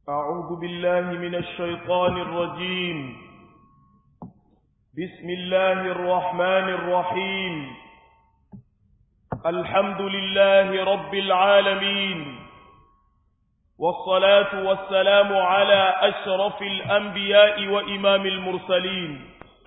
أعوذ بالله من الشيطان الرجيم بسم الله الرحمن الرحيم الحمد لله رب العالمين والصلاة والسلام على أشرف الأنبياء وإمام المرسلين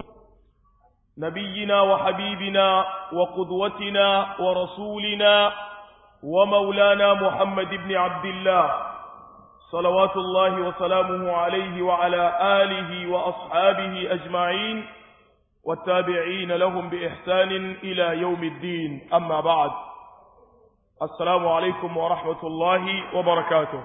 نبينا وحبيبنا وقدوتنا ورسولنا ومولانا محمد بن عبد الله صلوات الله وسلامه عليه وعلى آله وأصحابه أجمعين والتابعين لهم بإحسان إلى يوم الدين أما بعد السلام عليكم ورحمة الله وبركاته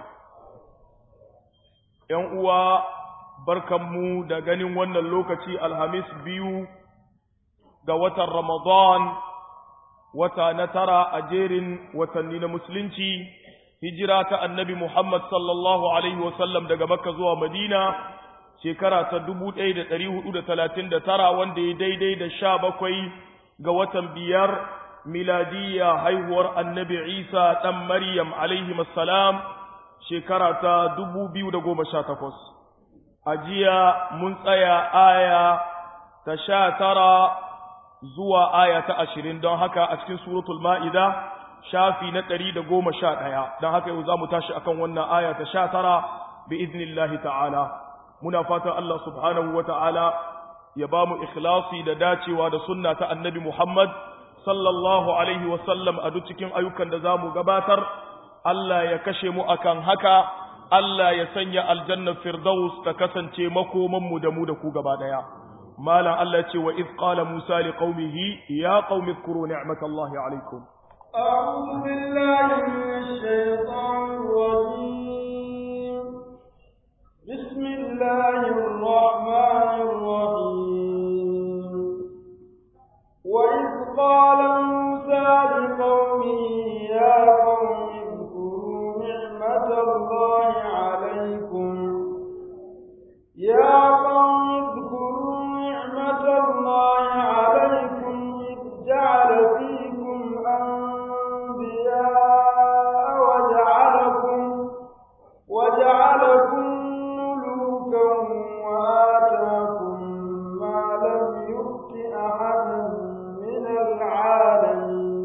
ينقوى barkanmu da ganin wannan lokaci alhamis biyu ga watan ramadan wata na tara a jerin watanni na musulunci hijira ta annabi Muhammad sallallahu Alaihi wasallam daga Makka zuwa Madina shekara ta dubu ɗaya da ɗari hudu da talatin da tara wanda ya daidai da sha bakwai ga watan biyar miladiyya haihuwar annabi Isa ɗan Maryam alaihi salam shekara ta dubu biyu da goma sha takwas. A jiya mun tsaya aya ta sha tara zuwa aya ta ashirin don haka a cikin suratul ma'ida shafi na ɗari da goma sha ɗaya don haka yau za mu tashi akan wannan aya ta sha tara bi iznillahi ta'ala muna fatan Allah subhanahu wa ta'ala ya ba mu ikhlasi da dacewa da sunna ta annabi Muhammad sallallahu alaihi wa sallam a duk cikin ayyukan da za mu gabatar Allah ya kashe mu akan haka Allah ya sanya aljanna firdaus ta kasance makomanmu da mu da ku gaba ɗaya malam Allah ce wa iz qala Musa liqaumihi ya qaumi zkuru ni'matallahi alaikum أعوذ بالله من الشيطان الرجيم بسم الله الرحمن الرحيم وإذ قال موسى لقومه يا قوم اذكروا نعمة الله عليكم يا قوم اذكروا نعمة الله عليكم إذ جعل فيكم أنبياء وجعلكم وجعلكم ملوكا وآتاكم ما لم يؤت أحدا من العالمين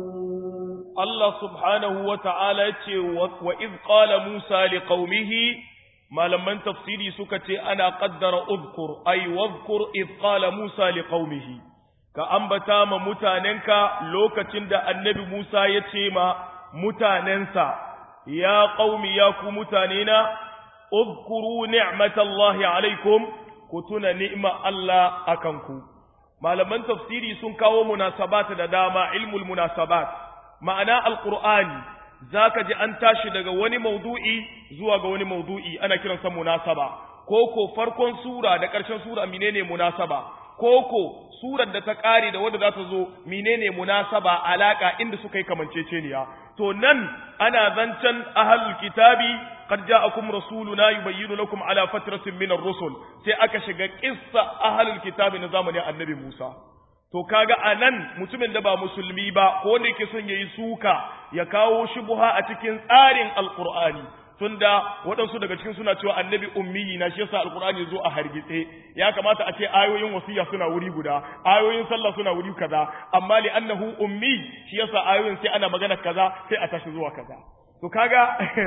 Allah subhanahu wa ta'ala ya ce, wa iz qala Musa li qaumihi malaman tafsiri suka ce ana ƙaddara uzkur, ai, wazkur iz qala Musa li qaumihi ka ambata ma mutanenka lokacin da annabi Musa ya ce ma mutanensa, ya qaumi ya ku mutanena, uzkuru ni'matallahi alaikum, ku tuna ni'ma Allah a kanku. Malaman tafsiri sun kawo munasabat da dama ilmul munasabat. ma'ana alƙur'ani za ka ji an tashi daga wani maudu'i zuwa ga wani maudu'i ana kiransa munasaba ko ko farkon sura da ƙarshen sura menene munasaba ko ko surar da ta ƙare da wadda za ta zo menene munasaba alaƙa inda suka yi kamanceceniya to nan ana zancen ahlul kitabi qad ja'akum rasuluna yubayyinu lakum ala fatratin min ar-rusul sai aka shiga qissa ahlul kitabi na zamanin annabi Musa to kaga anan mutumin da ba musulmi ba ko wanda yake son yayi suka ya kawo shubha a cikin tsarin alqur'ani tunda waɗansu daga cikin suna cewa annabi ummi na shi yasa alqur'ani zo a hargitse ya kamata a ce ayoyin wasiya suna wuri guda ayoyin sallah suna wuri kaza amma li annahu ummi shi yasa ayoyin sai ana magana kaza sai a tashi zuwa kaza to kaga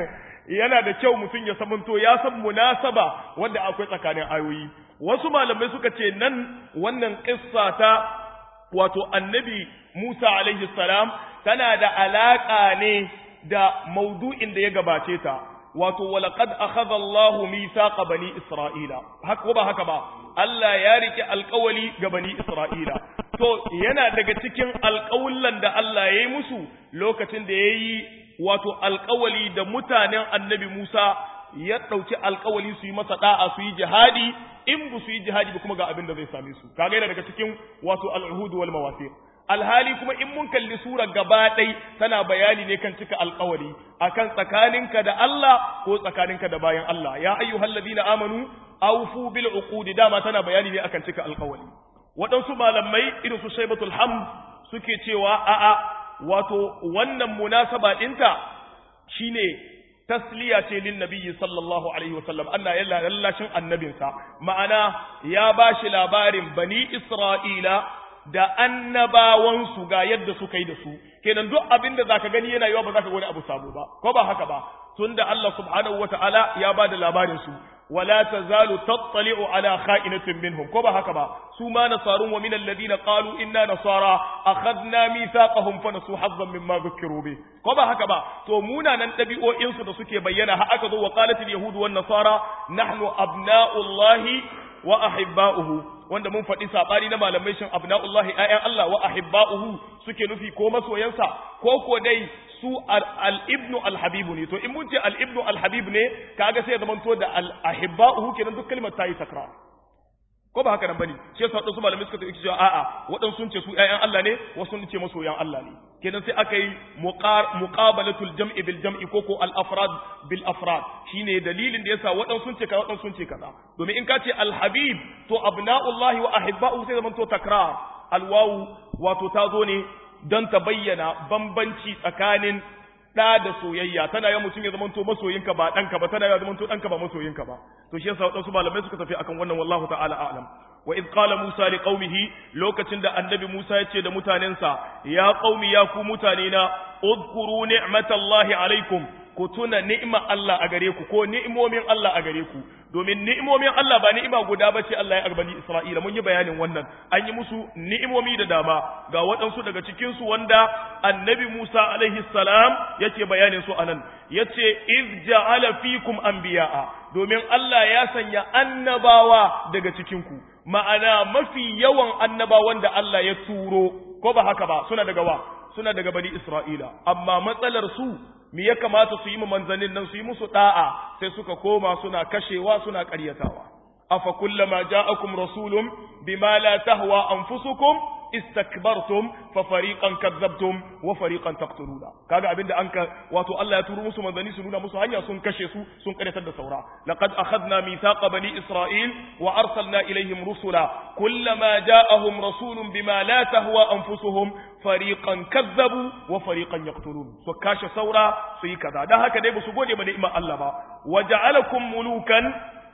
yana da kyau mutum ya samanto ya san munasaba wanda akwai tsakanin ayoyi wasu malamai suka ce nan wannan kissa ta wato annabi Musa alaihi salam tana da alaƙa ne da maudu'in da ya gabace ta wato walaqad akhadha Allahu mithaqa bani Isra'ila haka ba haka ba Allah ya rike alƙawali ga bani Isra'ila to yana daga cikin alƙawullan da Allah ya yi musu lokacin da ya yi wato alƙawali da mutanen annabi Musa ya ɗauki alƙawali su yi masa ɗa'a su yi jihadi in ba su yi jihadi ba kuma ga abin da zai same su kaga yana daga cikin wato al'uhudu wal mawasiq alhali kuma in mun kalli sura gaba ɗai tana bayani ne kan cika alƙawari akan tsakaninka da Allah ko tsakaninka da bayan Allah ya ayyuhal ladina amanu awfu bil uqudi dama tana bayani ne akan cika alƙawari waɗansu malamai irin su shaibatul hamd suke cewa a'a wato wannan munasaba ɗinta shine tasliya ce lin nabiyyi sallallahu alaihi wasallam Allah ya lallashin annabinsa ma'ana ya bashi labarin bani Isra'ila da annabawansu ga yadda suka yi da su kenan duk abin da zaka gani yana yiwa ba zaka ga wani abu sabo ba ko ba haka ba tunda Allah subhanahu wataala ya ba da labarin su wala tazalu tattali'u ala kha'inatin minhum ko ba haka ba su ma nasarun wa min alladhina qalu inna nasara akhadna mithaqahum fa nasu hazzan mimma dhukiru bi ko ba haka ba to munanan dabi'o'in su da suke bayyana har aka zo wa qalatil yahud wan nasara nahnu abna'ullahi wa ahibba'uhu wanda mun faɗi saɓani na malamai shin abna'ullahi ayyan Allah wa ahibba'uhu suke nufi ko masoyansa ko ko dai su al-ibnu al-habibu ne to in mun ce al-ibnu al-habib ne kaga sai zaman to da al-ahibba'uhu kenan duk kalmar tayi takrar ko ba haka nan bane shi yasa wadansu malamai suka ce cewa a'a wadansu sun ce su ƴaƴan Allah ne wasu sun ce masoyan Allah ne kenan sai aka yi muqabalatul jam'i bil jam'i ko ko al afrad bil afrad shine dalilin da yasa wadansu sun ce kaza wadansu sun ce kaza domin in ka ce al habib to abna'ullahi wa ahibba'u sai zaman to takrar al wawu wato ta zo ne don ta bayyana bambanci tsakanin da da soyayya tana yawan mutum ya zama to masoyinka ba ɗanka ba tana yawan zama to ɗanka ba masoyinka ba to shi yasa waɗansu malamai suka tafi akan wannan wallahu ta'ala a'lam wa id qala musa li qaumihi lokacin da annabi musa ya ce da mutanensa ya qaumi ya ku mutane na udhkuru ni'matallahi alaikum ku tuna ni'ima Allah a gare ku ko ni'imomin Allah a gare ku domin ni'imomin Allah ba ni'ima guda ba ce Allah ya arbani Isra'ila mun yi bayanin wannan an yi musu ni'imomi da dama ga waɗansu daga cikin su wanda annabi Musa alaihi salam yake bayanin su anan yace iz ja'ala fikum anbiya'a domin Allah ya sanya annabawa daga cikin ku ma'ana mafi yawan annabawan da Allah ya turo ko ba haka ba suna daga wa suna daga bani Isra'ila amma matsalar su me ya kamata su yi mu manzannin nan su yi musu da'a sai suka koma suna kashewa suna ƙaryatawa afa kullama ja'akum rasulun bima la tahwa anfusukum istakbartum fa fariqan kadzabtum wa fariqan taqtuluna kaga abinda anka wato Allah ya turo musu manzanni su nuna musu hanya sun kashe su sun karyatar da saura laqad akhadna mithaqa bani isra'il wa arsalna ilaihim rusula kullama ja'ahum rasulun bima la tahwa anfusuhum fariqan kazzabu wa fariqan yaqtulun so kashe saura su yi kaza dan haka dai ba su gode ba ni'imar Allah ba waja'alakum mulukan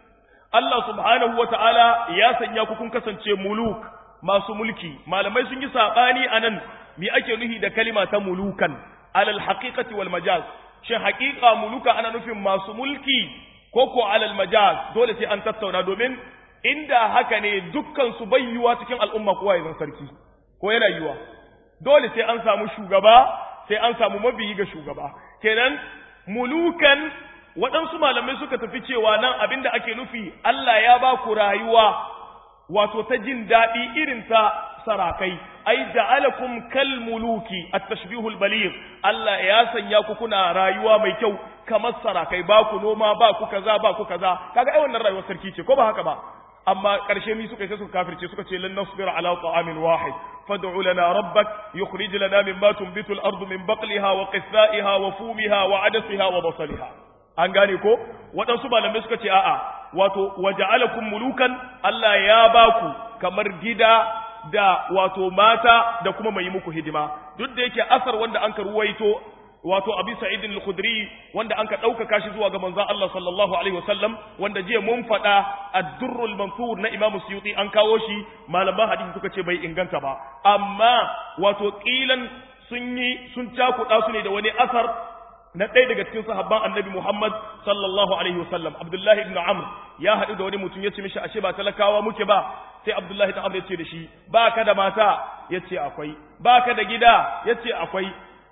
Allah subhanahu wa ta'ala ya sanya ku kun kasance muluk masu mulki malamai sun yi saɓani a nan me ake nuhi da kalima ta mulukan alal haqiqati wal majaz shin haqiqa muluka ana nufin masu mulki ko ko alal majaz dole sai an tattauna domin inda haka ne dukkan su bayyuwa cikin al'umma kowa ya zan sarki ko yana yiwa dole sai an samu shugaba sai an samu mabiyi ga shugaba kenan mulukan waɗansu malamai suka tafi cewa nan abinda ake nufi Allah ya ba ku rayuwa wato ta jin daɗi irin ta sarakai ai ja'alakum kal muluki at-tashbihul baligh Allah ya sanya ku kuna rayuwa mai kyau kamar sarakai ba ku noma ba ku kaza ba ku kaza kaga ai wannan rayuwar sarki ce ko ba haka ba amma ƙarshe mi suka yi suka kafirce suka ce lan nasbira ala ta'amin wahid fad'u lana rabbak yukhrij lana mimma tunbitu al-ardu min baqliha wa qithaiha wa fumiha wa adasiha wa basaliha an gane ko waɗansu malamai suka ce a'a wato waja'alakum mulukan Allah ya baku kamar gida da wato mata da kuma mai muku hidima duk da yake asar wanda an ka ruwaito wato abi sa'id al-khudri wanda an ka ɗaukaka shi zuwa ga manzon Allah sallallahu alaihi wasallam wanda jiya mun faɗa ad-durr al-mansur na Imam Suyuti an kawo shi malaman hadisi suka ce bai inganta ba amma wato kilan sun yi sun cakuɗa su ne da wani asar na ɗaya daga cikin sahabban annabi Muhammad sallallahu alaihi wasallam Abdullahi ibn Amr ya haɗu da wani mutum ya ce mishi ashe ba talakawa muke ba sai Abdullahi ibn Amr ya ce da shi ba ka da mata ya ce akwai ba ka da gida ya ce akwai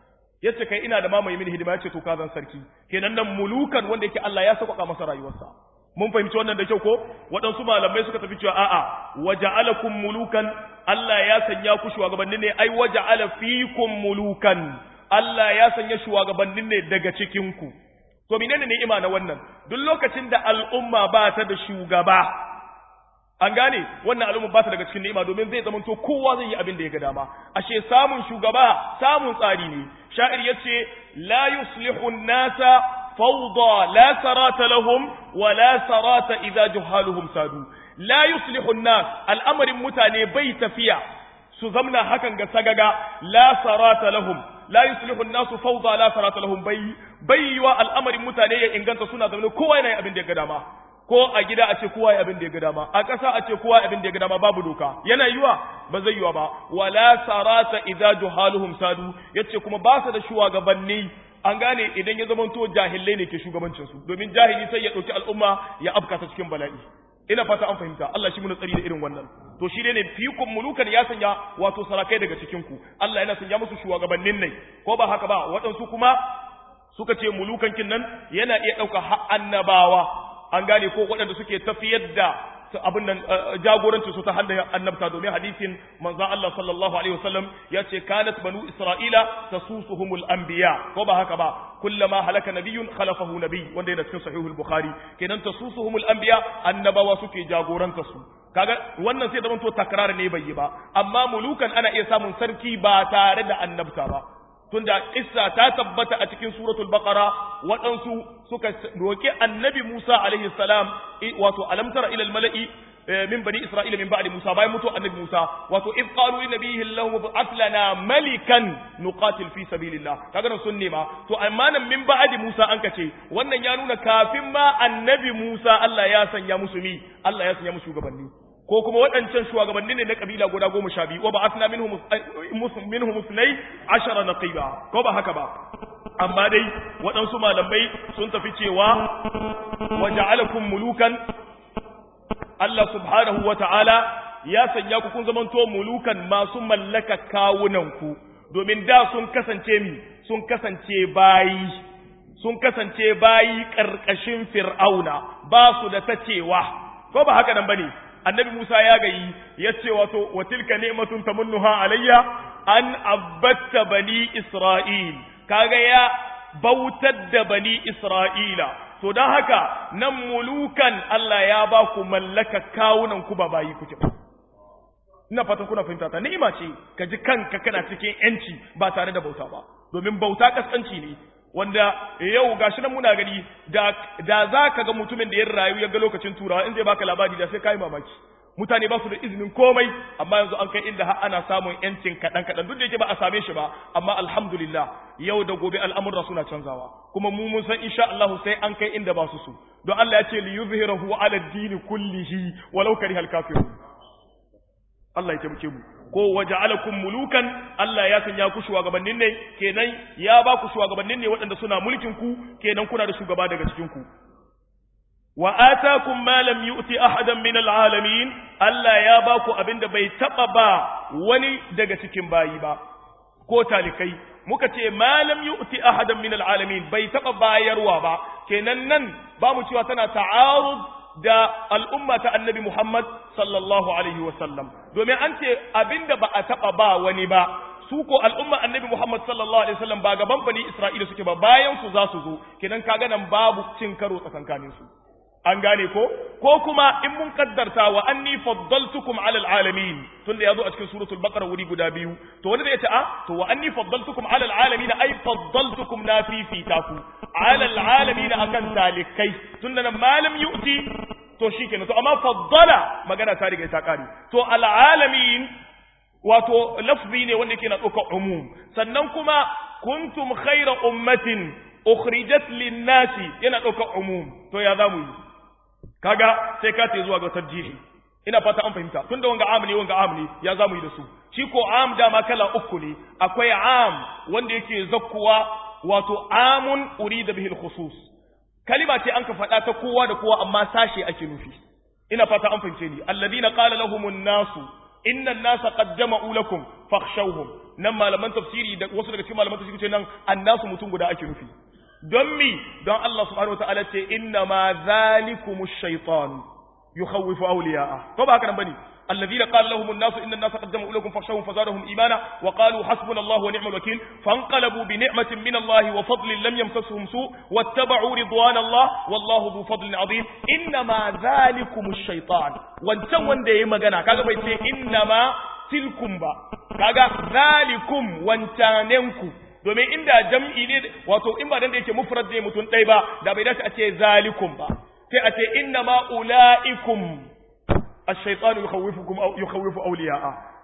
ya ce kai ina da mamaye mini hidima ya ce to ka zan sarki kenan nan mulukan wanda yake Allah ya sauƙaƙa masa rayuwarsa mun fahimci wannan da kyau ko waɗansu malamai suka tafi cewa a'a waja'alakum mulukan Allah ya sanya ku shugabanni ne ai waja'ala fikum mulukan Allah ya sanya shugabannin ne daga cikinku. To menene ni'ima na wannan? Duk lokacin da al'umma ba ta da shugaba, an gane wannan al'umma ba ta daga cikin ni'ima domin zai zamanto kowa zai yi abin da ya ga dama. Ashe samun shugaba samun tsari ne. Sha'ir ya ce, La yuslihu nasa fawda la sarata lahum wa la sarata idza juhaluhum sadu. La yuslihu nas al'amarin mutane bai tafiya su zamna hakan ga sagaga la sarata lahum la yuslihu an-nasu fawda la sarata lahum bai bai yiwa al'amarin mutane ya inganta suna zaune kowa yana yin abin da ya ga dama ko a gida a ce kowa ya abin da ya ga dama a ƙasa a ce kowa abin da ya ga dama babu doka yana yiwa ba zai yiwa ba wala sarata idza juhaluhum sadu yace kuma ba su da shugabanni an gane idan ya zamanto jahilai ne ke shugabancin su domin jahili sai ya dauki al'umma ya afka ta cikin bala'i ina fata an fahimta Allah shi muna tsari da irin wannan to shi ne fikum mulukan ya sanya wato sarakai daga cikin ku Allah yana sanya musu shugabannin ne ko ba haka ba waɗansu kuma suka ce mulukan kin nan yana iya ɗauka annabawa an gane ko waɗanda suke tafiyar da abin nan jagorancin su ta hanyar annabta domin hadisin manzo Allah sallallahu alaihi wasallam ya ce kanat banu isra'ila tasusuhumul anbiya ko ba haka ba kullama halaka nabiyyun khalafahu nabiy wanda yana cikin sahihul bukhari kenan tasusuhumul anbiya annabawa suke jagoranta su kaga wannan sai da to takrar ne bai yi ba amma mulukan ana iya samun sarki ba tare da annabta ba tunda kissa ta tabbata a cikin suratul baqara waɗansu suka roki annabi Musa alaihi salam wato alam tara ila malai min bani isra'ila min ba'di Musa bayan mutu annabi Musa wato id qalu li nabiyhi lahu ba'ath lana malikan nuqatil fi sabilillah kaga nan sun nema to amma nan min ba'di Musa an kace wannan ya nuna kafin ma annabi Musa Allah ya sanya musu mi Allah ya sanya musu shugabanni ko kuma waɗancan shugabanni ne na kabila guda goma sha biyu wa ba asna minhum minhum musnai ashara naqiba ko ba haka ba amma dai waɗansu malamai sun tafi cewa wa ja'alakum mulukan Allah subhanahu wa ta'ala ya sanya ku kun zamanto mulukan masu mallaka kawunanku domin da sun kasance mi sun kasance bayi sun kasance bayi ƙarƙashin fir'auna ba su da ta cewa ko ba haka nan bane annabi Musa ya gayi ya ce wato wa tilka ni'matun tamunnuha alayya an abatta bani Isra'il kaga ya bautar da bani Isra'ila to dan haka nan mulukan Allah ya ba ku mallaka kawunan ku ba bayi kuke ba ina fatan kuna fahimta ta ni'ima ce ka ji kanka kana cikin yanci ba tare da bauta ba domin bauta kaskanci ne wanda yau gashi nan muna gani da da zaka ga mutumin da ya rayu ya ga lokacin turawa in zai baka labari da sai kai mamaki mutane ba su da izinin komai amma yanzu an kai inda har ana samun yancin kaɗan kaɗan duk da yake ba a same shi ba amma alhamdulillah yau da gobe al'amurra suna canzawa kuma mu mun san insha Allah sai an kai inda ba su so don Allah ya ce li yuzhirahu ala ad-din kullihi walau karihal kafirun Allah ya taimake mu ko waja'alakum mulukan Allah ya sanya ku shugabannin ne kenan ya ba ku shugabannin ne waɗanda suna mulkin ku kenan kuna da shugaba daga cikin ku wa atakum ma lam yu'ti ahadan min alalamin Allah ya ba ku abinda bai taba ba wani daga cikin bayi ba ko talikai muka ce ma lam yu'ti ahadan min alalamin bai taba bayarwa ba kenan nan ba mu cewa tana ta'arud da al'umma ta annabi Muhammad sallallahu Alaihi wasallam, domin an ce abinda ba a taɓa ba wani ba, su ko al'umma annabi Muhammad sallallahu Alaihi wasallam ba gaban bani Isra'ila suke ba bayan su za su zo, kinan kaga nan babu cin karo tsakankanin su. An gane ko? Ko kuma in mun kaddarta wa anni faddaltukum alal alamin tunda yazo a cikin suratul baqara wuri guda biyu to wanda zai ce a to wa anni faddaltukum alal alamin ai faddaltukum na fifita ku alal alamin akan talikai tunda nan malam yu'ti to shikenan to amma faddala magana ta riga ta kare to al alamin wato lafzi ne wanda yake na ɗaukar umum sannan kuma kuntum khayra ummatin ukhrijat lin-nasi yana ɗaukar umum to ya zamu yi kaga sai ka ce zuwa ga tarjihi ina fata an fahimta tunda wanga am ne wanga am ne ya zamu yi da su shi ko am dama kala uku ne akwai am wanda yake zakkuwa wato amun urida bihi al-khusus kalima ce an ka faɗa ta kowa da kowa amma sashe ake nufi ina fata an fahimce ni alladhina qala lahumun nasu inna an-nasa qad jama'u lakum fakhshawhum nan malaman tafsiri da wasu daga cikin malaman tafsiri ce nan annasu mutum guda ake nufi don mi don Allah subhanahu wataala ce inna ma zalikumu shaytan yukhawwifu awliya'a to ba haka nan bane الذين قال لهم الناس إن الناس قد جمعوا لكم فاخشوهم فزادهم إيمانا وقالوا حسبنا الله ونعم الوكيل فانقلبوا بنعمة من الله وفضل لم يمسسهم سوء واتبعوا رضوان الله والله ذو فضل عظيم إنما ذلكم الشيطان وانتم وندي مغانا كذا بيتي إنما تلكم با كذا ذلكم وانتاننكم domin inda jam'i ne wato in ba dan da yake mufrad ne mutum ɗaya ba da bai dace a ce zalikum ba sai a ce inna ma ulaikum ash-shaytanu yukhawwifukum aw yukhawwifu awliya'a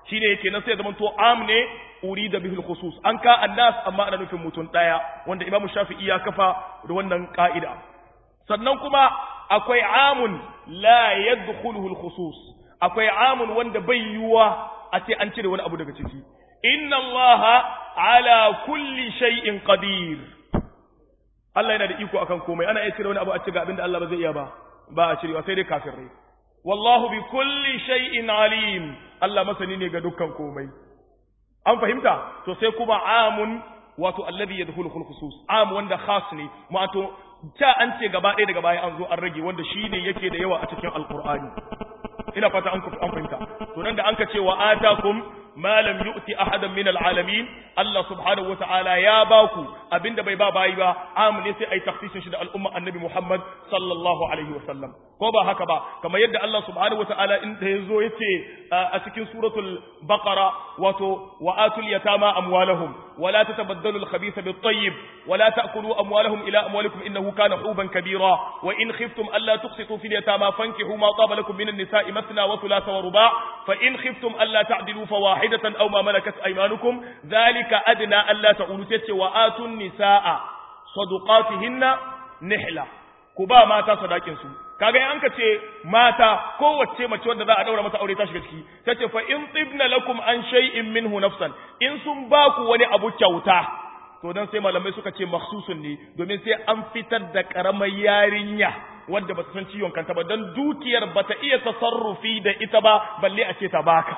shine yake nan sai zaman to am ne urida bihil khusus an ka annas amma ana nufin mutum daya wanda imamu shafi'i ya kafa da wannan ka'ida sannan kuma akwai amun la yadkhuluhu al khusus akwai amun wanda bai yiwa a ce an cire wani abu daga ciki inna allaha ala kulli shay'in qadir Allah yana da iko akan komai ana iya cire wani abu a cikin abinda Allah ba zai iya ba ba a cirewa sai dai kafirai wallahu bi kulli shay'in alim Allah masani ne ga dukkan komai an fahimta to sai kuma amun wato alladhi yadkhulu khul khusus am wanda khas ne wato ta an ce gaba ɗaya daga baya an zo an rage wanda shine yake da yawa a cikin alqur'ani ina fata an an fahimta to nan da an ka ce wa atakum ma lam yu'ti ahadan min alalamin Allah subhanahu wata'ala ya baku abinda bai ba bayi ba am ne sai ai takhsisin shi da al'umma annabi Muhammad sallallahu alaihi wasallam ko ba haka ba kamar yadda Allah subhanahu wata'ala in da yazo yace a cikin suratul baqara wato wa atul yatama amwalahum wa la tatabaddalu al-khabitha bit-tayyib wa la ta'kulu amwalahum ila amwalikum innahu kana huban kabira wa in khiftum alla tuqsitu fil yatama fankihu ma taba lakum min an-nisa'i mathna wa thulatha wa ruba' fa in khiftum alla ta'dilu fawahidatan aw ma malakat aymanukum dhalika adna alla ta'ulu tace wa atun nisaa sadaqatihinna nihla ku ba mata sadakin su kaga in anka ce mata kowace mace wanda za a daura mata aure ta shiga ciki tace fa in tibna lakum an shay'in minhu nafsan in sun ba ku wani abu kyauta to dan sai malamai suka ce makhsusun ne domin sai an fitar da karamar yarinya wanda bata san ciwon kanta ba dan dukiyar bata iya tasarrufi da ita ba balle a ce ta baka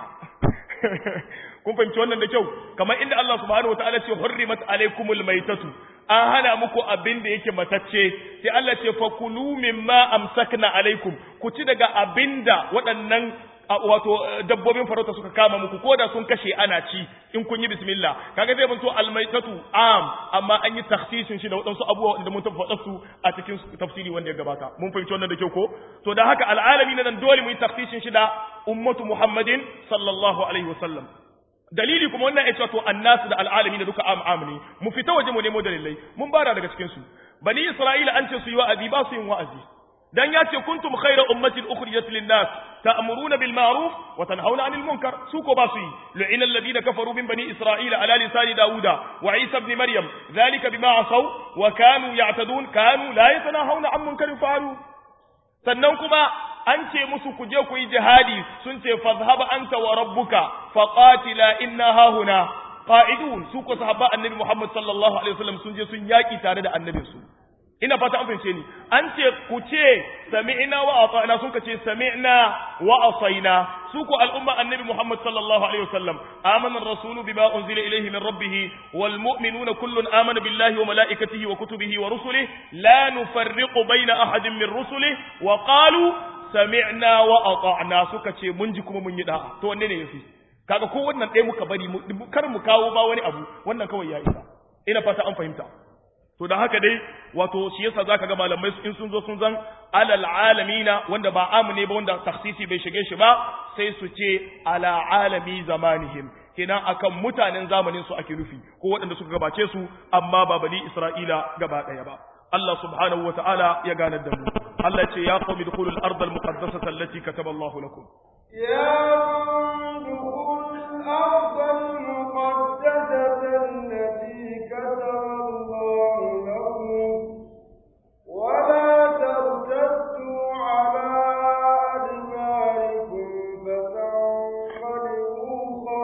kun fahimci wannan da kyau kamar inda Allah subhanahu wataala ce hurrimat alaikumul maitatu an hana muku abin da yake matacce sai Allah ce fakulu mimma amsakna alaikum ku ci daga abinda waɗannan wato dabbobin farauta suka kama muku ko da sun kashe ana ci in kun yi bismillah kaga zai banto almaitatu am amma an yi takhsisin shi da waɗansu abubuwa da mun tabbata su a cikin tafsiri wanda ya gabata mun fahimci wannan da kyau ko to da haka al'alami na nan dole mu yi takhsisin shi da ummatu muhammadin sallallahu alaihi wasallam dalili kuma wannan ya ce to annasu da al'alami da duka am am ne mu fita waje mu nemo dalilai mun bara daga cikin su bani isra'ila an ce su yi wa'azi ba su yin wa'azi dan ya ce kuntum khayra ummatin ukhrijat lin-nas ta'muruna bil ma'ruf wa tanhauna 'anil munkar su ko ba su yi lu'ina alladhina kafaru min bani isra'ila ala lisani dauda wa isa ibn maryam dhalika bima asaw wa kanu ya'tadun kanu la yatanahawna 'an munkarin fa'alu sannan kuma an ce musu ku je ku yi jihadi sun ce fazhaba anta wa rabbuka faqatila inna hahuna qa'idun su ko sahaba annabi Muhammad sallallahu alaihi wasallam sun je sun yaki tare da annabinsu ina fata an fahimce ni an ce ku ce sami'na wa ata'na sun ka ce sami'na wa asaina su ko al'umma annabi Muhammad sallallahu alaihi wasallam amana ar-rasulu bima unzila ilayhi min rabbih wal mu'minuna kullun amana billahi wa malaikatihi wa kutubihi wa rusulihi la nufarriqu bayna ahadin min rusulihi wa qalu sami'na wa ata'na suka ce mun ji kuma mun yi da'a to wanne ne yafi kaga ko wannan ɗaya muka bari kar mu kawo ba wani abu wannan kawai ya isa ina fata an fahimta to da haka dai wato shi yasa zaka ga malamai in sun zo sun zan alal alamina wanda ba amu ne ba wanda takhsisi bai shige shi ba sai su ce ala alami zamanihim kenan akan mutanen zamanin su ake nufi ko waɗanda suka gabace su amma ba bani Isra'ila gaba ɗaya ba Allah subhanahu wa ta'ala ya ganar da mu Allah ya ce ya qawmi dukhulul ardal muqaddasata allati kataba Allah lakum يا دخول الأرض المقدسة التي كتب الله لكم ولا ترتدوا على أدباركم فتنقلبوا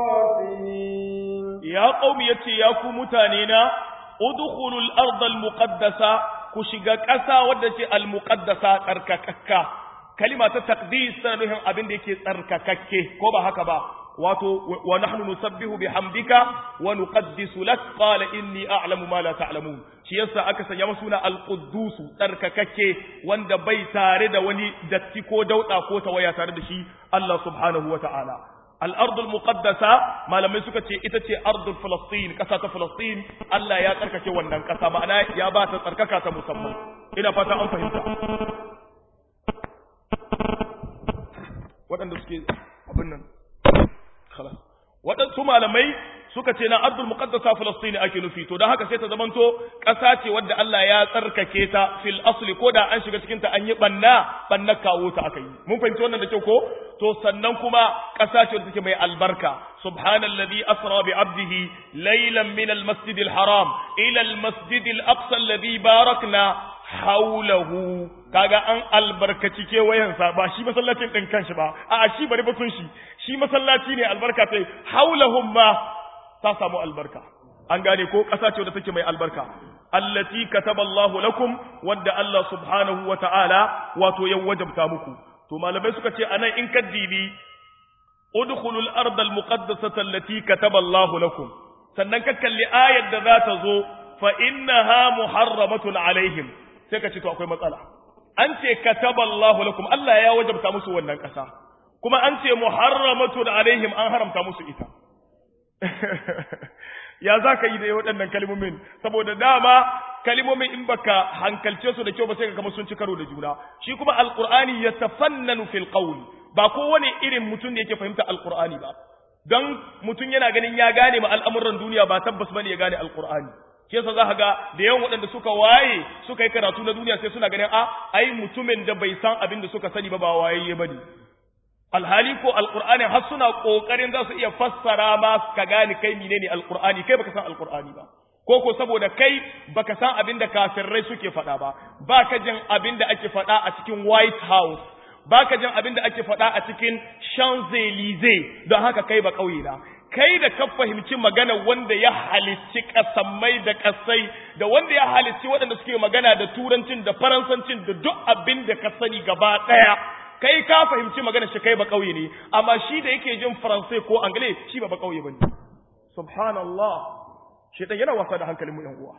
خاسرين ya qaumi yace ya ku mutane na udkhulul ardal muqaddasa ku shiga ƙasa wadda ce al muqaddasa tsarkakakka kalima ta taqdis tana nufin abin da yake tsarkakakke ko ba haka ba wato wa nahnu nusabbihu bihamdika wa nuqaddisu lak qala inni a'lamu ma la ta'lamun shi yasa aka sanya masa suna al-quddus tsarkakakke wanda bai tare da wani datti ko dauda ko tawaya tare da shi Allah subhanahu wa ta'ala al-ard al-muqaddasa malamai suka ce ita ce ardul falastin kasa ta falastin Allah ya tsarkake wannan kasa ma'ana ya ba ta tsarkaka ta musamman ina fata an fahimta waɗanda suke abin nan khalas waɗansu malamai suka ce na ardul muqaddasa falastini ake nufi to dan haka sai ta zamanto ƙasa ce wadda Allah ya tsarkake ta fil asli ko da an shiga cikin ta an yi banna banna kawo ta aka yi mun fahimci wannan da kyau ko to sannan kuma ƙasa ce wadda take mai albarka subhanalladhi asra bi 'abdihi laylan min al-masjid al-haram ila al-masjid al-aqsa alladhi barakna hawlahu kaga an albarkaci kewayensa ba shi masallacin din kanshi ba a shi bari batun shi shi masallaci ne albarka tai hawlahum ma ta samu albarka an gane ko ƙasa ce wadda take mai albarka allati kataballahu lakum wadda Allah subhanahu wa ta'ala wato ya wajabta muku to malamai suka ce anan in kaddibi udkhulul ardal muqaddasata allati kataballahu lakum sannan ka kalli ayar da za ta zo fa innaha muharramatun alaihim sai ka ce to akwai matsala an ce kataballahu lakum Allah ya wajabta musu wannan ƙasa kuma an ce muharramatun alaihim an haramta musu ita ya za ka yi da waɗannan kalmomin saboda dama kalmomin in baka hankalce su da kyau ba sai ka kama sun ci karo da juna shi kuma alqur'ani yatafannanu fil qawl ba kowane irin mutum ne yake fahimta alqur'ani ba dan mutum yana ganin ya gane ma al'amuran duniya ba tabbas bane ya gane alqur'ani shi yasa za ka ga da yawan waɗanda suka waye suka yi karatu na duniya sai suna ganin a ai mutumin da bai san abin da suka sani ba ba wayayye bane alhali ko alqur'ani har suna kokarin za su iya fassara ma ka gane kai menene alqur'ani kai baka san alqur'ani ba ko ko saboda kai baka san abin da kafirai suke faɗa ba baka jin abin da ake faɗa a cikin white house baka jin abin da ake faɗa a cikin champs-élysées don haka kai ba kauye na kai da ka fahimci magana wanda ya halicci kasammai da kasai da wanda ya halicci waɗanda suke magana da turancin da faransancin da duk abin da ka sani gaba ɗaya kai ka fahimci magana shi kai ba kauye ne amma shi da yake jin faransai ko angle shi ba ba kauye bane subhanallah shi dan yana wasa da hankalin mu yan uwa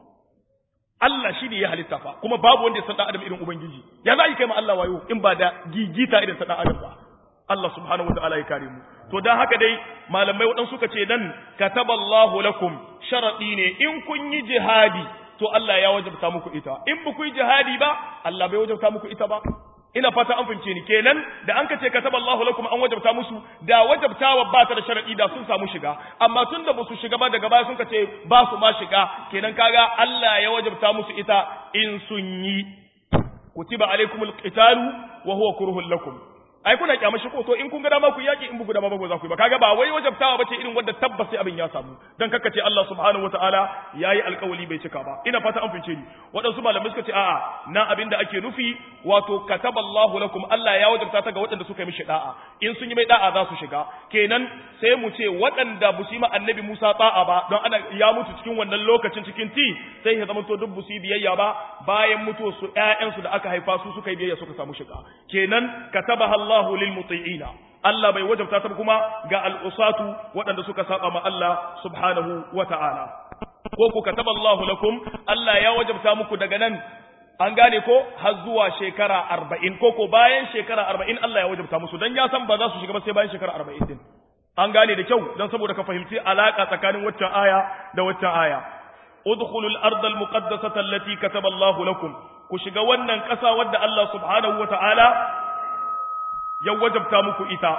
Allah shi ne ya halitta fa kuma babu wanda ya san dan adam irin ubangiji ya za yi kai ma Allah wayo in ba da gigita irin sa dan adam ba Allah subhanahu wataala ya kare mu to dan haka dai malamai wadan suka ce dan kataballahu lakum sharadi ne in kun yi jihadi to Allah ya wajabta muku ita in ba ku yi jihadi ba Allah bai wajabta muku ita ba ina fata an fince ni kenan da an kace kataballahu lakum an wajabta musu da wajabtawa ba ta da sharadi da sun samu shiga amma tunda ba su shiga ba daga baya sun kace ba su ma shiga kenan kaga Allah ya wajabta musu ita in sun yi kutiba alaikumul qitalu wa huwa kurhul lakum ai kuna kyamar shi ko to in kun ga dama ku yaki in bugu dama ba za ku yi ba kaga ba wai wajabtawa bace irin wanda tabbas sai abin ya samu dan kakkace Allah subhanahu wataala yayi alƙawali bai cika ba ina fata an fince ni waɗansu malamai suka ce a'a na abin da ake nufi wato kataballahu lakum Allah ya wajabta ta ga waɗanda suka yi mishi da'a in sun yi mai da'a za su shiga kenan sai mu ce waɗanda bu su yi ma annabi Musa da'a ba don ana ya mutu cikin wannan lokacin cikin ti sai ya zama to duk bu su biyayya ba bayan mutuwar su ƴaƴansu da aka haifa su suka yi biyayya suka samu shiga kenan katabaha Allahu lil muti'ina Allah bai wajabta ta kuma ga al'usatu waɗanda suka saba ma Allah subhanahu wa ta'ala ko ku kataba Allahu lakum Allah ya wajabta muku daga nan an gane ko har zuwa shekara arba'in ko ko bayan shekara arba'in Allah ya wajabta musu don ya san ba za su shiga ba sai bayan shekara arba'in din an gane da kyau don saboda ka fahimci alaka tsakanin waccan aya da waccan aya udkhulul ardal muqaddasata allati kataba Allahu lakum ku shiga wannan ƙasa wadda Allah subhanahu wa ta'ala ya wajabta muku ita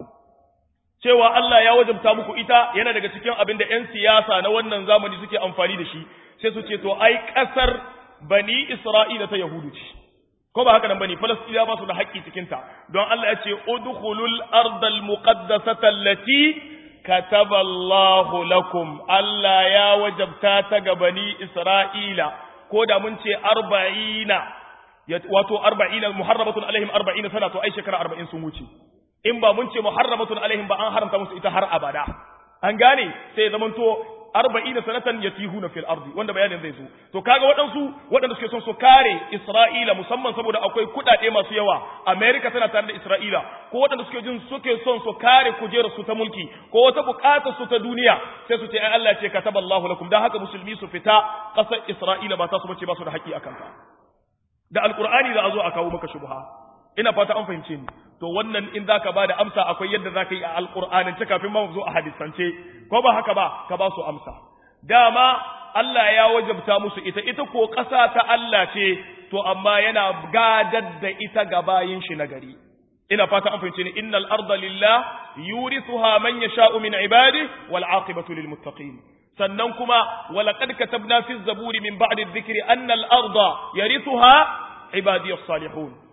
cewa Allah ya wajabta muku ita yana daga cikin abin da 'yan siyasa na wannan zamani suke amfani da shi sai su ce to ai ƙasar bani Isra'ila ta Yahudu ce ko ba haka nan bane Falastina ba su da haƙƙi cikin ta don Allah ya ce udkhulul ardal muqaddasata allati kataba Allahu lakum Allah ya wajabta ta ga bani Isra'ila ko da mun ce arba'ina wato arba'ina muharramatun alaihim arba'ina sana to ai shekara arba'in sun wuce in ba mun ce muharramatun alaihim ba an haramta musu ita har abada an gane sai zaman to arba'ina sanatan yatihuna fil ardi wanda bayanin zai zo to kaga waɗansu waɗanda suke son su kare Isra'ila musamman saboda akwai kuɗaɗe masu yawa America tana tare da Isra'ila ko waɗanda suke jin suke son su kare kujerar su ta mulki ko wata buƙatar su ta duniya sai su ce ai Allah ce kataballahu lakum dan haka musulmi su fita ƙasar Isra'ila ba ta su bace ba su da haƙƙi akan ka da alkur'ani za a zo a kawo maka shubha ina fata an fahimce ni to wannan in zaka ba da amsa akwai yadda zaka yi a alkur'anin ta kafin ma zo a hadisance ko ba haka ba ka ba su amsa dama Allah ya wajabta musu ita ita ko ƙasa ta Allah ce to amma yana gadar da ita ga bayin shi na gari ina fata an fahimce ni innal arda lillah yurithuha man yasha'u min ibadihi wal aqibatu lil muttaqin sannan kuma walaqad katabna fi zaburi min ba'di dhikri anna al-arda yarithuha ibadiyas salihun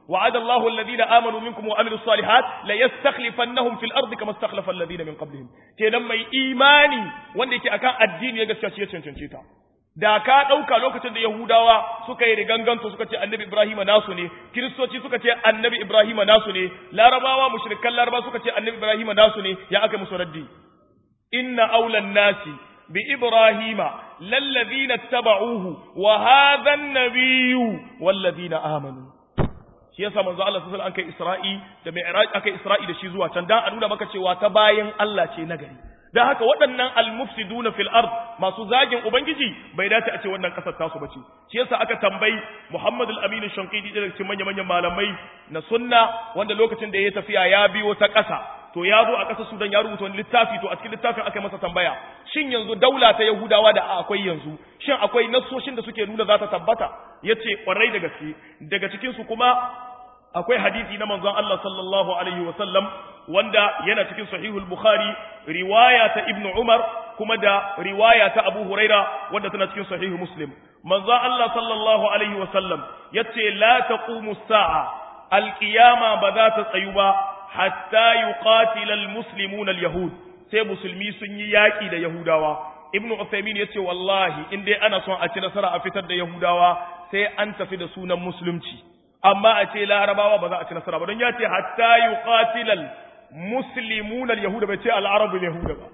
وعد الله الذين آمنوا منكم وعملوا الصالحات ليستخلفنهم في الأرض كما استخلف الذين من قبلهم kenan mai imani wanda yake akan addini ya gaskiya shi ya cancance ta da ka ɗauka lokacin da Yahudawa suka yi riganganto suka ce annabi Ibrahim nasu ne kiristoci suka ce annabi Ibrahim nasu ne larabawa mushrikan laraba suka ce annabi Ibrahim nasu ne ya aka musu raddi inna aulan nasi bi Ibrahima lallazina taba'uhu wa hadha an-nabiyyu wallazina amanu shi yasa manzo Allah sallallahu alaihi wasallam an kai Isra'i da Mi'raj aka Isra'i da shi zuwa can dan a nuna maka cewa ta bayan Allah ce nagari dan haka waɗannan al-mufsiduna fil ard masu zagin ubangiji bai dace a ce wannan kasar tasu bace shi yasa aka tambayi Muhammad al-Amin Shankidi daga cikin manyan manyan malamai na sunna wanda lokacin da ya tafiya ya biyo ta ƙasa to ya zo a ƙasar Sudan ya rubuta wani littafi to a cikin littafin aka masa tambaya shin yanzu daula ta Yahudawa da akwai yanzu shin akwai nassoshin da suke nuna za ta tabbata yace kwarai da gaske daga cikin su kuma akwai hadisi na manzon Allah sallallahu alaihi wa sallam wanda yana cikin sahihul bukhari riwaya ta ibnu umar kuma da riwaya ta abu huraira wanda tana cikin sahihu muslim manzon Allah sallallahu alaihi wa sallam yace la taqumu sa'a alqiyama ba za ta tsayu ba hatta yuqatila almuslimuna alyahud sai musulmi sun yi yaki da yahudawa ibnu usaymin yace wallahi in dai ana son a ci nasara a fitar da yahudawa sai an tafi da sunan musulunci amma a ce larabawa ba za a ci nasara ba don ya ce hatta yuqatilal muslimuna al-yahuda bai ce al-arabu al-yahuda ba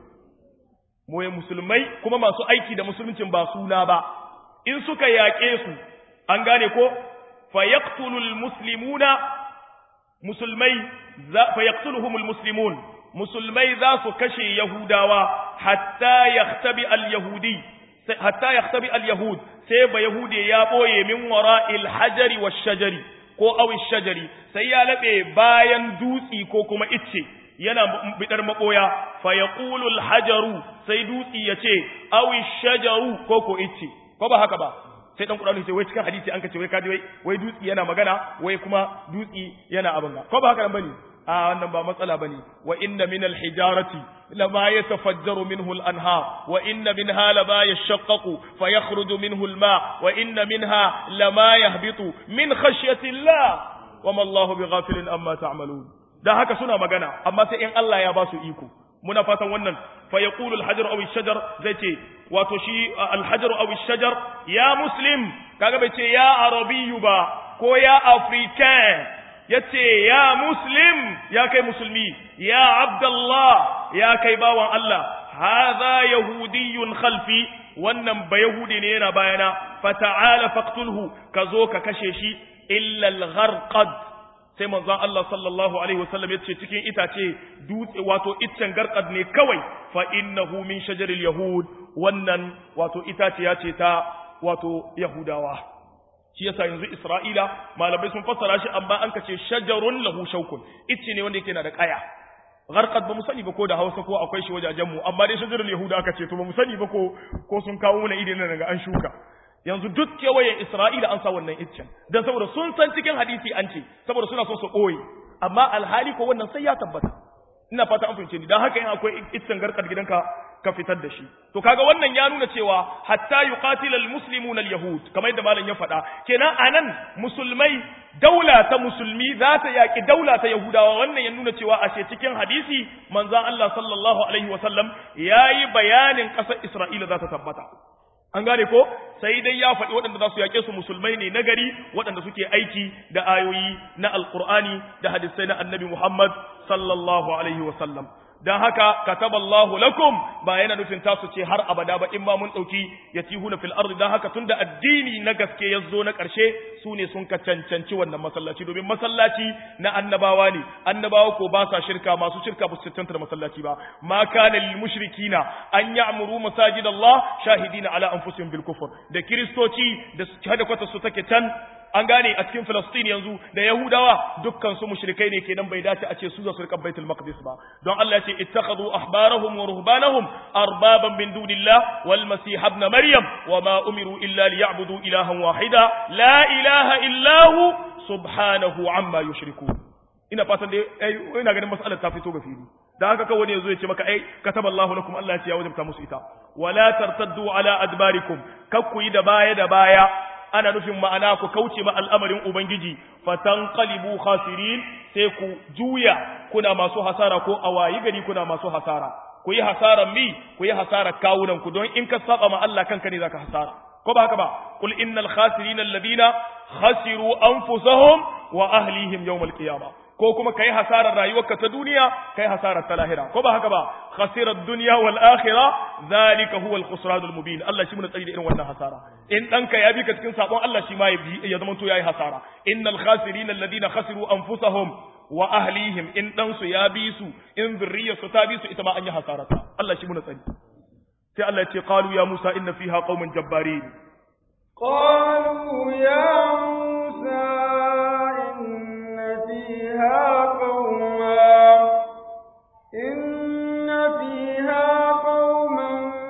mu musulmai kuma masu aiki da musuluncin ba suna ba in suka yaƙe su an gane ko fa yaqtulul muslimuna musulmai fa yaqtuluhumul muslimun musulmai za su kashe yahudawa hatta yahtabi al-yahudi hatta yahtabi al-yahud sai ba yahude ya boye min wara'il hajari wash shajari ko awin shajari sai ya laɓe bayan dutsi ko kuma icce yana bidar maɓoya fa ya hajaru sai dutsi ya ce awin shajaru ko ko icce ko ba haka ba sai dan Qur'ani ce wai cikin hadisi an kace wai kaji wai wai dutsi yana magana wai kuma dutsi yana abin ga ko ba haka nan bane a wannan ba matsala bane wa inna min al-hijarati lama yatafajjaru minhu al-anhar wa inna minha lama yashaqqaqu fayakhruju minhu al-ma wa inna minha lama yahbitu min khashyati Allah wama Allahu bighafilin amma ta'malun dan haka suna magana amma sai in Allah ya ba su iko muna fatan wannan fa yaqulu al-hajar aw ash-shajar zai ce wato shi al-hajar aw ash-shajar ya muslim kaga bai ce ya arabiyyu ba ko ya african yace ya muslim ya kai musulmi ya abdullah ya kai bawan Allah hadha yahudiyyun khalfi wannan ba yahudi ne yana bayana fata'ala faqtulhu kazo ka kashe shi illa al-gharqad sai manzon Allah sallallahu alaihi wasallam yace cikin itace dutse wato iccen garqad ne kawai fa innahu min shajaril yahud wannan wato itace ya ce ta wato yahudawa shi yasa yanzu Isra'ila malamai sun fassara shi amma an kace shajarun lahu shaukun icce ne wanda yake na da kaya gharqad ba mu sani ba ko da Hausa ko akwai shi wajajen mu amma dai shajarul yahuda aka ce to ba mu sani ba ko ko sun kawo mana idan nan daga an shuka yanzu duk kewayen Isra'ila an sa wannan iccen dan saboda sun san cikin hadisi an ce saboda suna son su boye amma alhali ko wannan sai ya tabbata ina fata an fahimce ni dan haka in akwai iccen garkar gidanka ka fitar da shi to kaga wannan ya nuna cewa hatta yuqatilal muslimuna al-yahud kamar yadda malam ya faɗa kenan anan musulmai daula ta musulmi za ta yaki daula ta yahudawa wannan ya nuna cewa ashe cikin hadisi manzon Allah sallallahu alaihi wasallam yayi bayanin ƙasar Isra'ila za ta tabbata an gane ko sai dai ya faɗi waɗanda za su yaƙe su musulmai ne na gari waɗanda suke aiki da ayoyi na alƙur'ani da hadisai na annabi Muhammad sallallahu alaihi wasallam dan haka kataballahu lakum ba yana nufin tasu ce har abada ba in ma mun dauki yatihuna fil ardi dan haka tunda addini na gaske yazo na karshe su ne sun ka cancanci wannan masallaci domin masallaci na annabawa ne annabawa ko ba sa shirka masu shirka ba su cancanta da masallaci ba ma kana lil mushrikina an ya'muru masajidallah shahidina ala anfusihim bil kufr da kristoci da hada kwata su take can an gane a cikin Filistin yanzu da Yahudawa dukkan su mushrikai ne kenan bai dace a ce su za su rika Baitul Maqdis ba don Allah ya ce ittakhadhu ahbarahum wa ruhbanahum arbaban min dunillah wal masih ibn maryam wa ma umiru illa liya'budu ilahan wahida la ilaha illa hu subhanahu amma yushrikun ina fatan dai ina ganin mas'alar ta fito ga fili da haka kawai yazo ya ce maka ai kataballahu lakum Allah ya ce ya wajabta musu ita wala tartaddu ala adbarikum kakku yi da baya da baya ana nufin ma'ana ku kauce ma al'amarin ubangiji fatanqalibu khasirin sai ku juya kuna masu hasara ko awayi gari kuna masu hasara ku yi hasaran mi ku yi hasarar kawunan ku don in ka saba ma Allah kanka ne zaka hasara ko ba haka ba qul innal khasirina alladhina khasiru anfusahum wa ahlihim yawmal qiyamah ko kuma kai hasarar rayuwarka ta duniya kai hasarar ta lahira ko ba haka ba khasirar dunya wal akhirah zalika huwa al khusran al mubin Allah shi mun tsari da irin wannan hasara in danka ya bi ka cikin sabon Allah shi ma ya zama to yayi hasara innal khasirina alladhina khasiru anfusahum wa ahlihim in dan su ya bi su in zurriyarsu ta bi su ita ma an yi hasarata Allah shi mun tsari sai Allah ya ce qalu ya Musa inna fiha qauman jabbarin qalu ya Musa فيها قوما إن فيها قوما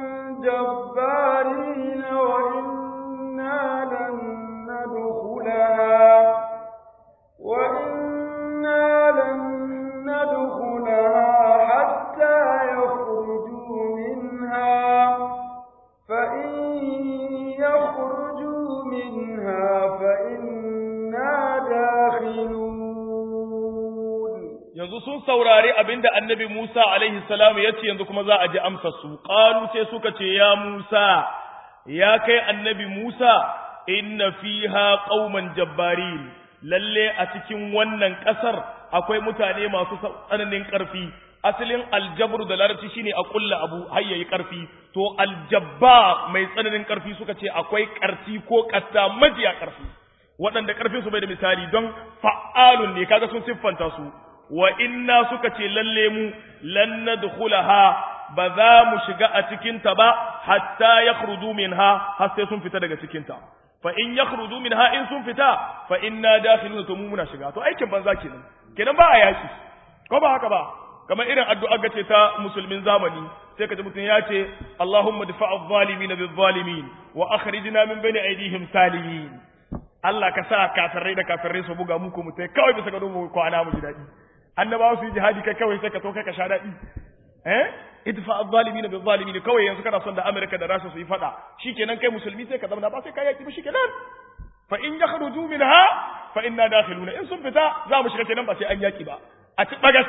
جبارين وإنا لن ندخلها وإنا لن ندخلها حتى يخرجوا منها فإن يخرجوا منها فإنا داخلون yanzu sun saurari abinda annabi Musa alaihi salam ya ce yanzu kuma za a ji amsa su qalu sai suka ce ya Musa ya kai annabi Musa inna fiha qauman jabbarin lalle a cikin wannan kasar akwai mutane masu tsananin karfi asalin aljabru da larabci shine a kulla abu har yayi karfi to aljabba mai tsananin karfi suka ce akwai karfi ko kasta majiya karfi waɗanda karfin su bai da misali don fa'alun ne kaga sun siffanta su wa inna suka ce lalle mu lan nadkhulaha ba za mu shiga a cikin ta ba hatta yakhruju minha har sai sun fita daga cikin ta fa in yakhruju minha in sun fita fa inna dakhiluna to mu muna shiga to aikin banza kenan kenan ba a yaki ko ba haka ba kamar irin addu'a gace ta musulmin zamani sai kaji mutum ya ce Allahumma difa'adh zalimin bil zalimin wa akhrijna min bayni aydihim salimin Allah ka sa kafirai da kafirai su buga muku mutai kawai bisa ga mu kwana mu ji dadi annabawa su yi jihadi kai kawai sai ka to kai ka sha daɗi eh idfa adh-dhalimin bil zalimin kawai yanzu kana son da America da Russia su yi fada shikenan kai musulmi sai ka zama ba sai kai yaki ba shikenan fa in yakhruju minha fa inna dakhiluna in sun fita za mu shiga kenan ba sai an yaki ba a ci bagas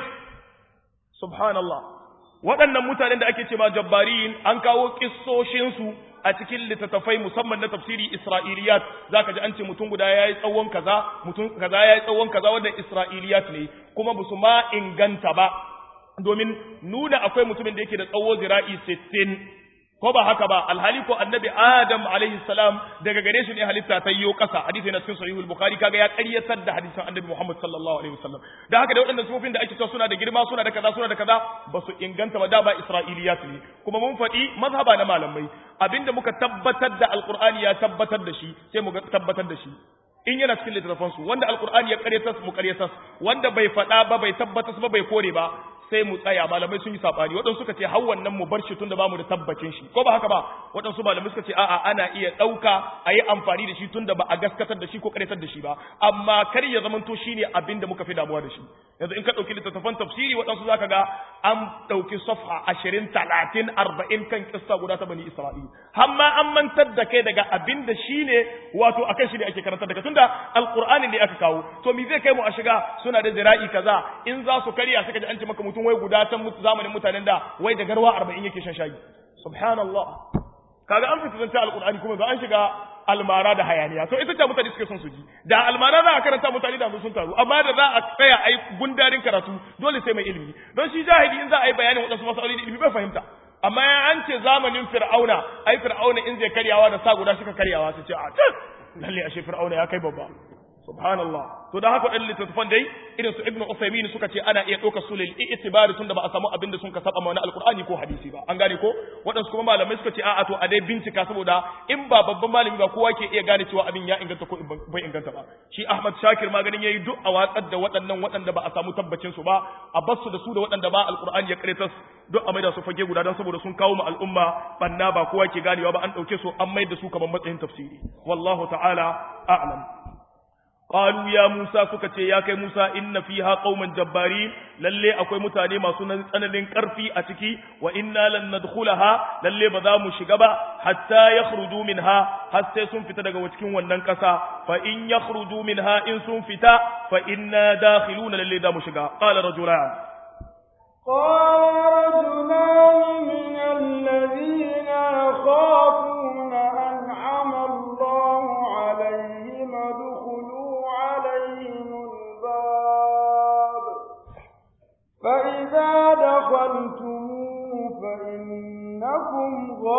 subhanallah waɗannan mutanen da ake cewa jabbarin an kawo kissoshin su a cikin littattafai musamman na tafsiri Isra'iliyat zaka ji an ce mutum guda yayi tsawon kaza mutum kaza yayi tsawon kaza wannan Isra'iliyat ne kuma ba su ma inganta ba domin nuna akwai mutumin da yake da tsawo zira'i 60 ko ba haka ba alhali ko annabi Adam alaihi salam daga gare shi ne halitta ta yiwo kasa hadisi na cikin sahihul bukhari kaga ya ƙaryatar da hadisin annabi Muhammad sallallahu alaihi wasallam da haka da waɗannan sufofin da ake cewa suna da girma suna da kaza suna da kaza ba su inganta ba da ba isra'iliyat ne kuma mun faɗi mazhaba na malamai abinda muka tabbatar da alqur'ani ya tabbatar da shi sai mu tabbatar da shi in yana cikin littattafansu wanda alqur'ani ya ƙaryatas mu ƙaryatas wanda bai faɗa ba bai tabbatas ba bai kore ba sai mu tsaya malamai sun yi sabani waɗansu suka ce har wannan mu bar shi tunda bamu da tabbacin shi ko ba haka ba waɗansu malamai suka ce a'a ana iya ɗauka a yi amfani da shi tunda ba a gaskatar da shi ko ƙaryatar da shi ba amma kar ya zamanto shine abin da muka fi damuwa da shi yanzu in ka ɗauki littattafan tafsiri waɗansu zaka ga an ɗauki safha ashirin talatin arba'in kan kissa guda ta bani isra'ila har ma an mantar da kai daga abin da shine wato akan shi ne ake karantar da kai tunda alqur'ani ne aka kawo to me zai kai mu a shiga suna da zira'i kaza in za su karya suka ji an ce maka mutum wai guda can zamanin mutanen da wai da garwa 40 yake shan shayi subhanallah kaga an fita zanta alqur'ani kuma za an shiga almara da hayaniya to ita ce mutane suke son su ji da almara za a karanta mutane da sun taru amma da za a tsaya a yi gundarin karatu dole sai mai ilimi don shi jahili in za a yi bayanin wadansu masaloli da ilimi bai fahimta amma ya an ce zamanin fir'auna ai fir'auna in zai karyawa da sa guda suka karyawa su ce a lalle ashe fir'auna ya kai babba subhanallah to da haka ɗan littattafan dai irin su ibnu usaymin suka ce ana iya ɗaukar su lil i'tibari tunda ba a samu abin da sun ka saba mana alqur'ani ko hadisi ba an gane ko waɗansu kuma malamai suka ce a'a to a dai bincika saboda in ba babban malami ba kowa ke iya gane cewa abin ya inganta ko bai inganta ba shi ahmad shakir maganin yayi duk a watsar da waɗannan waɗanda ba a samu tabbacin su ba a bar su da su da waɗanda ba alqur'ani ya karetas duk a maida su fage guda don saboda sun kawo ma al'umma banna ba kowa ke ganewa ba an ɗauke su an maida su kamar matsayin tafsiri wallahu ta'ala a'lam qalu ya Musa suka ce ya kai Musa inna fiha qauman jabbari lalle akwai mutane masu nan tsananin karfi a ciki wa inna lan nadkhulaha lalle ba za mu shiga ba hatta yakhruju minha har sai sun fita daga cikin wannan kasa fa in yakhruju minha in sun fita fa inna dakhiluna lalle za mu shiga qala rajulan قال رجلان من الذين يخافون أنعم الله عليهم ادخلوا عليهم الباب فإذا دخلتموه فإنكم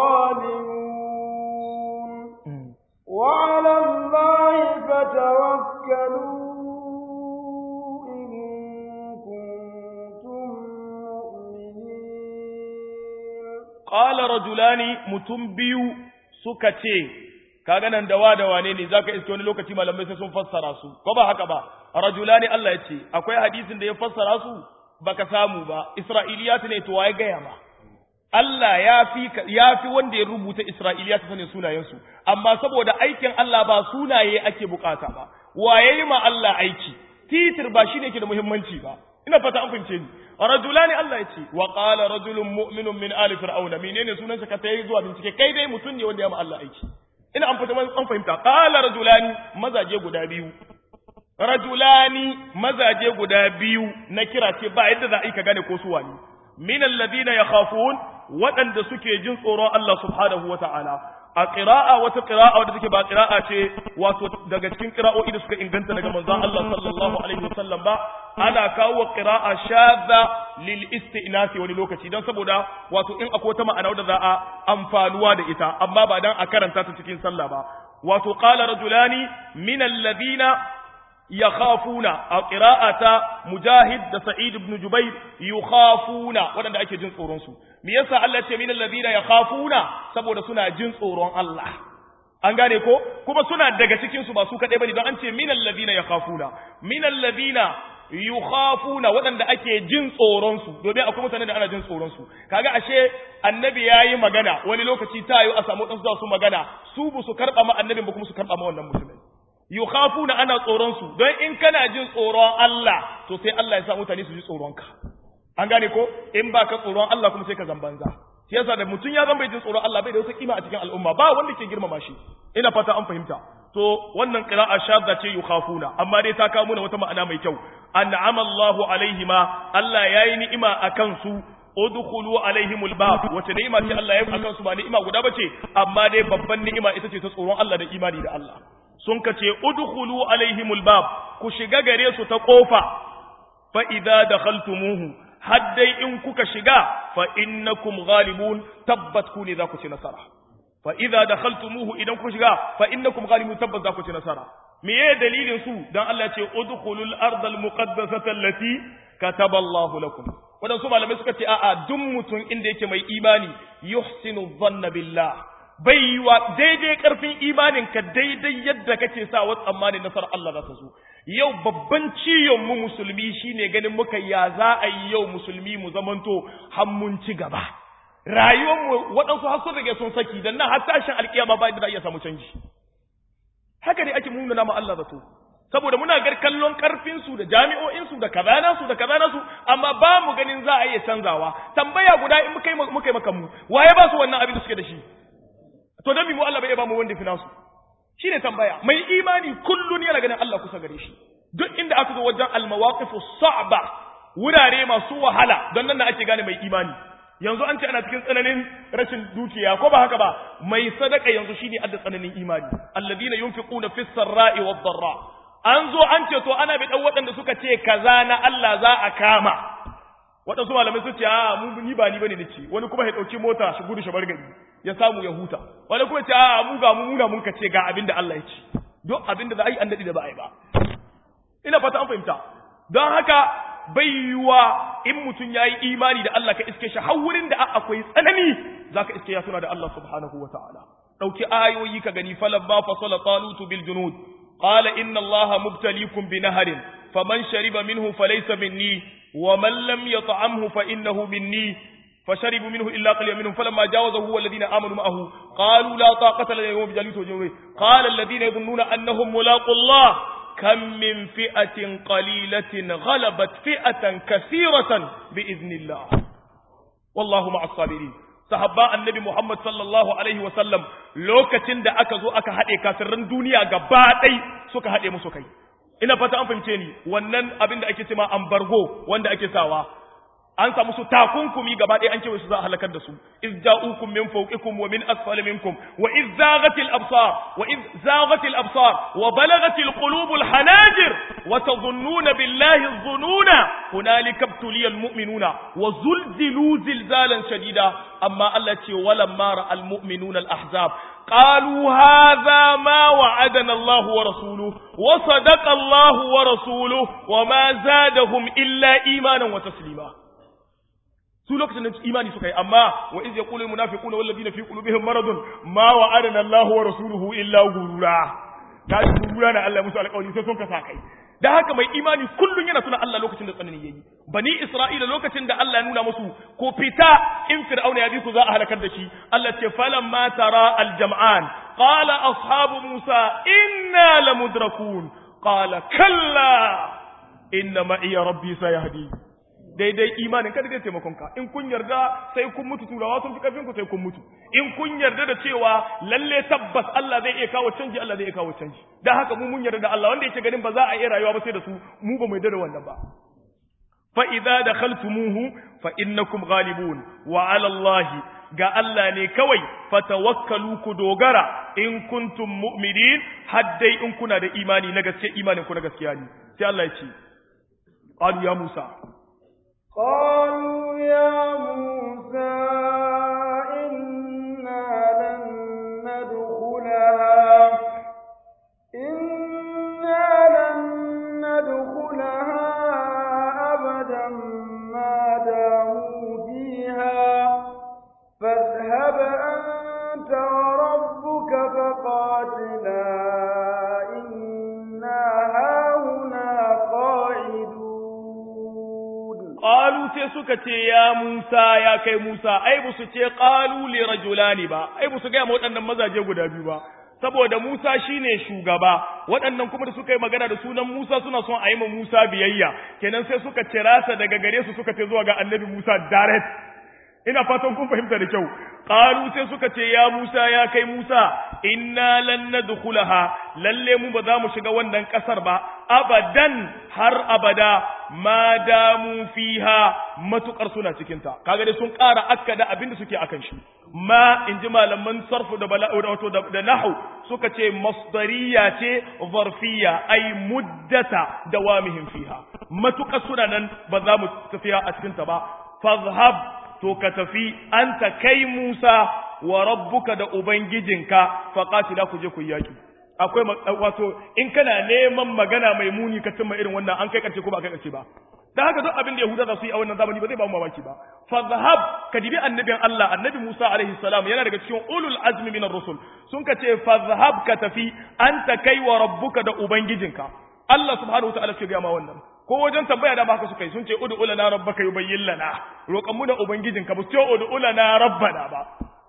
غالبون وعلى الله فتوكلوا إن كنتم مؤمنين qala rajulani mutum biyu suka ce kaga nan dawa da wane ne zaka iske wani lokaci malamai sai sun fassara su ko ba haka ba rajulani Allah ya ce akwai hadisin da ya fassara su baka samu ba isra'iliyat ne to waye gaya ma Allah ya fi ya fi wanda ya rubuta isra'iliyat sanin sunayen su amma saboda aikin Allah ba sunaye ake bukata ba waye ma Allah aiki titir ba shine ke da muhimmanci ba ina fata an fahimce ni rajulani Allah ya ce wa qala rajulun mu'minun min ali fir'auna menene sunansa ka tayi zuwa bincike kai dai mutum ne wanda ya ma Allah aiki ina an fata an fahimta qala rajulani mazaje guda biyu rajulani mazaje guda biyu na kira ce ba yadda za a yi ka gane ko su wani min alladhina yakhafun waɗanda suke jin tsoron Allah subhanahu wata'ala a qira'a wata qira'a wadda take ba qira'a ce wato daga cikin qira'o'i da suka inganta daga manzon Allah sallallahu alaihi wasallam ba ana kawo qira'a shadha lil istinasi wani lokaci dan saboda wato in akwai wata ma'ana wadda za a amfanuwa da ita amma ba dan a karanta ta cikin sallah ba wato qala rajulani min alladhina yakhafuna a qira'ata mujahid da sa'id ibn jubair yukhafuna wadanda ake jin tsoron su me yasa Allah ce min alladhina yakhafuna saboda suna jin tsoron Allah an gane ko kuma suna daga cikin su ba su kadai bane don an ce min alladhina yakhafuna min alladhina yukhafuna wadanda ake jin tsoron su domin akwai mutane da ana jin tsoron su kaga ashe annabi yayi magana wani lokaci tayo a samu dan su magana su bu su karba ma annabin ba kuma su karba ma wannan musulmai yukhafuna ana tsoron su don in kana jin tsoron Allah to sai Allah ya sa mutane su ji tsoron ka an gane ko in ba ka tsoron Allah kuma sai ka zambanza shi yasa da mutum ya zama bai jin tsoron Allah bai da wata kima a cikin al'umma ba wanda ke girmama shi ina fata an fahimta to wannan qira'a shadda ce yukhafuna amma dai ta kawo mana wata ma'ana mai kyau an'ama Allahu alaihima Allah yayi ni'ima akan su udkhulu alaihimul bab wace ni'ima ce Allah ya yi akan su ba ni'ima guda bace amma dai babban ni'ima ita ce ta tsoron Allah da imani da Allah sun ka ce udkhulu alaihimul bab ku shiga gare su ta kofa fa idza dakhaltumuhu haddai in kuka shiga fa innakum ghalibun tabbat ku ne za ku ci nasara fa idza dakhaltumuhu idan kuka shiga fa innakum ghalibun tabbat za ku ci nasara me ye dalilin su dan Allah ya ce udkhulul ardal muqaddasata allati kataba Allahu lakum wadansu malamai suka ce a'a duk mutum inda yake mai imani yuhsinu dhanna billah bai yi wa daidai karfin imaninka daidai yadda kake sa wa tsammanin nasarar Allah za ta zo yau babban ciyon mu musulmi shine ganin muka ya za a yi yau musulmi mu zamanto har mun ci gaba rayuwar mu waɗansu har sun rage sun saki dan nan har tashin alkiyama ba da iya samu canji haka ne ake nuna ma Allah zato saboda muna gar kallon karfin su da jami'o'in su da kaza su da kaza su amma ba mu ganin za a iya canzawa tambaya guda in muka yi muka yi maka mu waye ba su wannan abin da suke da shi to dan mu Allah bai ba mu wanda fi nasu shine tambaya mai imani kullun yana ganin Allah kusa gare shi duk inda aka zo wajen almawaqifu sa'ba wurare masu wahala don nan na ake gane mai imani yanzu an ce ana cikin tsananin rashin dukiya ko ba haka ba mai sadaka yanzu shine adda tsananin imani alladina yunfiquna fis sarra'i wad darra an zo an ce to ana bi dan waɗanda suka ce kaza na Allah za a kama waɗansu malamai sun ce a mu ni ba ni bane nace wani kuma ya dauki mota shi gudu shi bar gari ya samu ya huta wani kuma ce a mu ga mu muna mun kace ga abinda Allah ya ce duk abinda za a yi an dadi da ba a yi ba ina fata an fahimta don haka bai yiwa in mutum ya yi imani da Allah ka iske shi har wurin da akwai tsanani za ka iske ya suna da Allah subhanahu wa ta'ala ɗauki ayoyi ka gani falan ba fasala talutu bil junud qala inna allaha mubtalikum bi naharin faman shariba minhu falaysa minni wa man lam yat'amhu fa innahu minni فشربوا منه إلا قليلا منهم فلما جاوزه هو الذين آمنوا معه قالوا لا طاقة لنا اليوم بجالوت وجنوده قال الذين يظنون أنهم ملاقوا الله kam min fi'atin qalilatin ghalabat fi'atan kathiratan bi idnillah wallahu ma'as sabirin sahabba annabi Muhammad sallallahu alaihi wa sallam lokacin da aka zo aka haɗe kafirran duniya gaba ɗai suka haɗe musu kai ina fata an fahimce ni wannan abin da ake cewa ambargo wanda ake sawa an samu su takunkumi gaba ɗaya an kewaye su za a halakar da su iz ja'ukum min fawqikum wa min asfali minkum wa iz zaghatil absar wa iz zaghatil absar wa balagatil qulubul hanajir wa tadhunnuna billahi dhununa hunalika ibtuliyal mu'minuna wa zulzilu zilzalan shadida amma Allah ce walamma ra'al mu'minuna al ahzab قالوا هذا ما وعدنا الله ورسوله وصدق الله ورسوله وما زادهم إلا إيمانا وتسليما su lokacin da imani suka yi amma wa iz yaqulu al munafiquna wal ladina fi qulubihim maradun ma wa'adana Allahu wa rasuluhu illa gurura ta gurura na Allah musu alƙawari sai sun kasa kai da haka mai imani kullun yana tuna Allah lokacin da tsanani yayi bani Isra'ila lokacin da Allah ya nuna musu ko fita in fir'auna ya bi ku za a halakar da shi Allah ce falamma tara al jam'an qala ashabu Musa inna lamudrakun qala kalla inna ma'iya rabbi sayahdi daidai imanin kada zai taimakon ka in kun yarda sai kun mutu turawa sun fi karfin ku sai kun mutu in kun yarda da cewa lalle tabbas Allah zai iya kawo canji Allah zai iya kawo canji dan haka mu mun yarda da Allah wanda yake ganin ba za a iya rayuwa ba sai da su mu ba mu yarda da wannan ba fa idza dakhaltumuhu fa innakum ghalibun wa ala Allah ga Allah ne kawai fatawakkalu ku dogara in kuntum mu'minin haddai in kuna da imani na gaske imanin ku na gaskiya ne sai Allah ya ce qalu ya Musa قالوا يا موسى إنا لن ندخلها إنا لن ندخلها أبدا ما داموا فيها فاذهب أنت وربك فقاتلا إنا هاهنا قاعدون qalu sai suka ce ya Musa ya kai Musa ai ba su ce qalu li rajulani ba ai ba su ga waɗannan mazaje guda biyu ba saboda Musa shine shugaba waɗannan kuma da suka yi magana da sunan Musa suna son a yi ma Musa biyayya kenan sai suka cirasa daga gare su suka ce zuwa ga annabi Musa direct ina fatan kun fahimta da kyau qalu sai suka ce ya Musa ya kai Musa inna lan nadkhulaha lalle mu ba za mu shiga wannan kasar ba abadan har abada ma damu fiha matukar suna cikin ta kaga dai sun ƙara akkada abinda suke akan shi ma inji malaman sarfu da bala'u da wato da nahwu suka ce masdariya ce zarfiya ay muddata dawamihim fiha matukar suna nan ba za mu tafiya a cikin ta ba fazhab to ka tafi anta kai Musa wa rabbuka da ubangijinka faqatila ku je ku yaki akwai wato in kana neman magana mai muni ka cimma irin wannan an kai karshe ko ba kai karshe ba dan haka duk abin da Yahuda za su yi a wannan zamani ba zai ba mu mamaki ba fazhab ka dibi annabin Allah annabi Musa alaihi salam yana daga cikin ulul azmi minar rusul sun ka ce fazhab ka tafi anta kai wa rabbuka da ubangijinka Allah subhanahu wa ta'ala ce ga ma wannan ko wajen tambaya da haka suka yi sun ce ud'u lana rabbaka yubayyin lana roƙan mu da ubangijinka ba su ce ud'u lana rabbana ba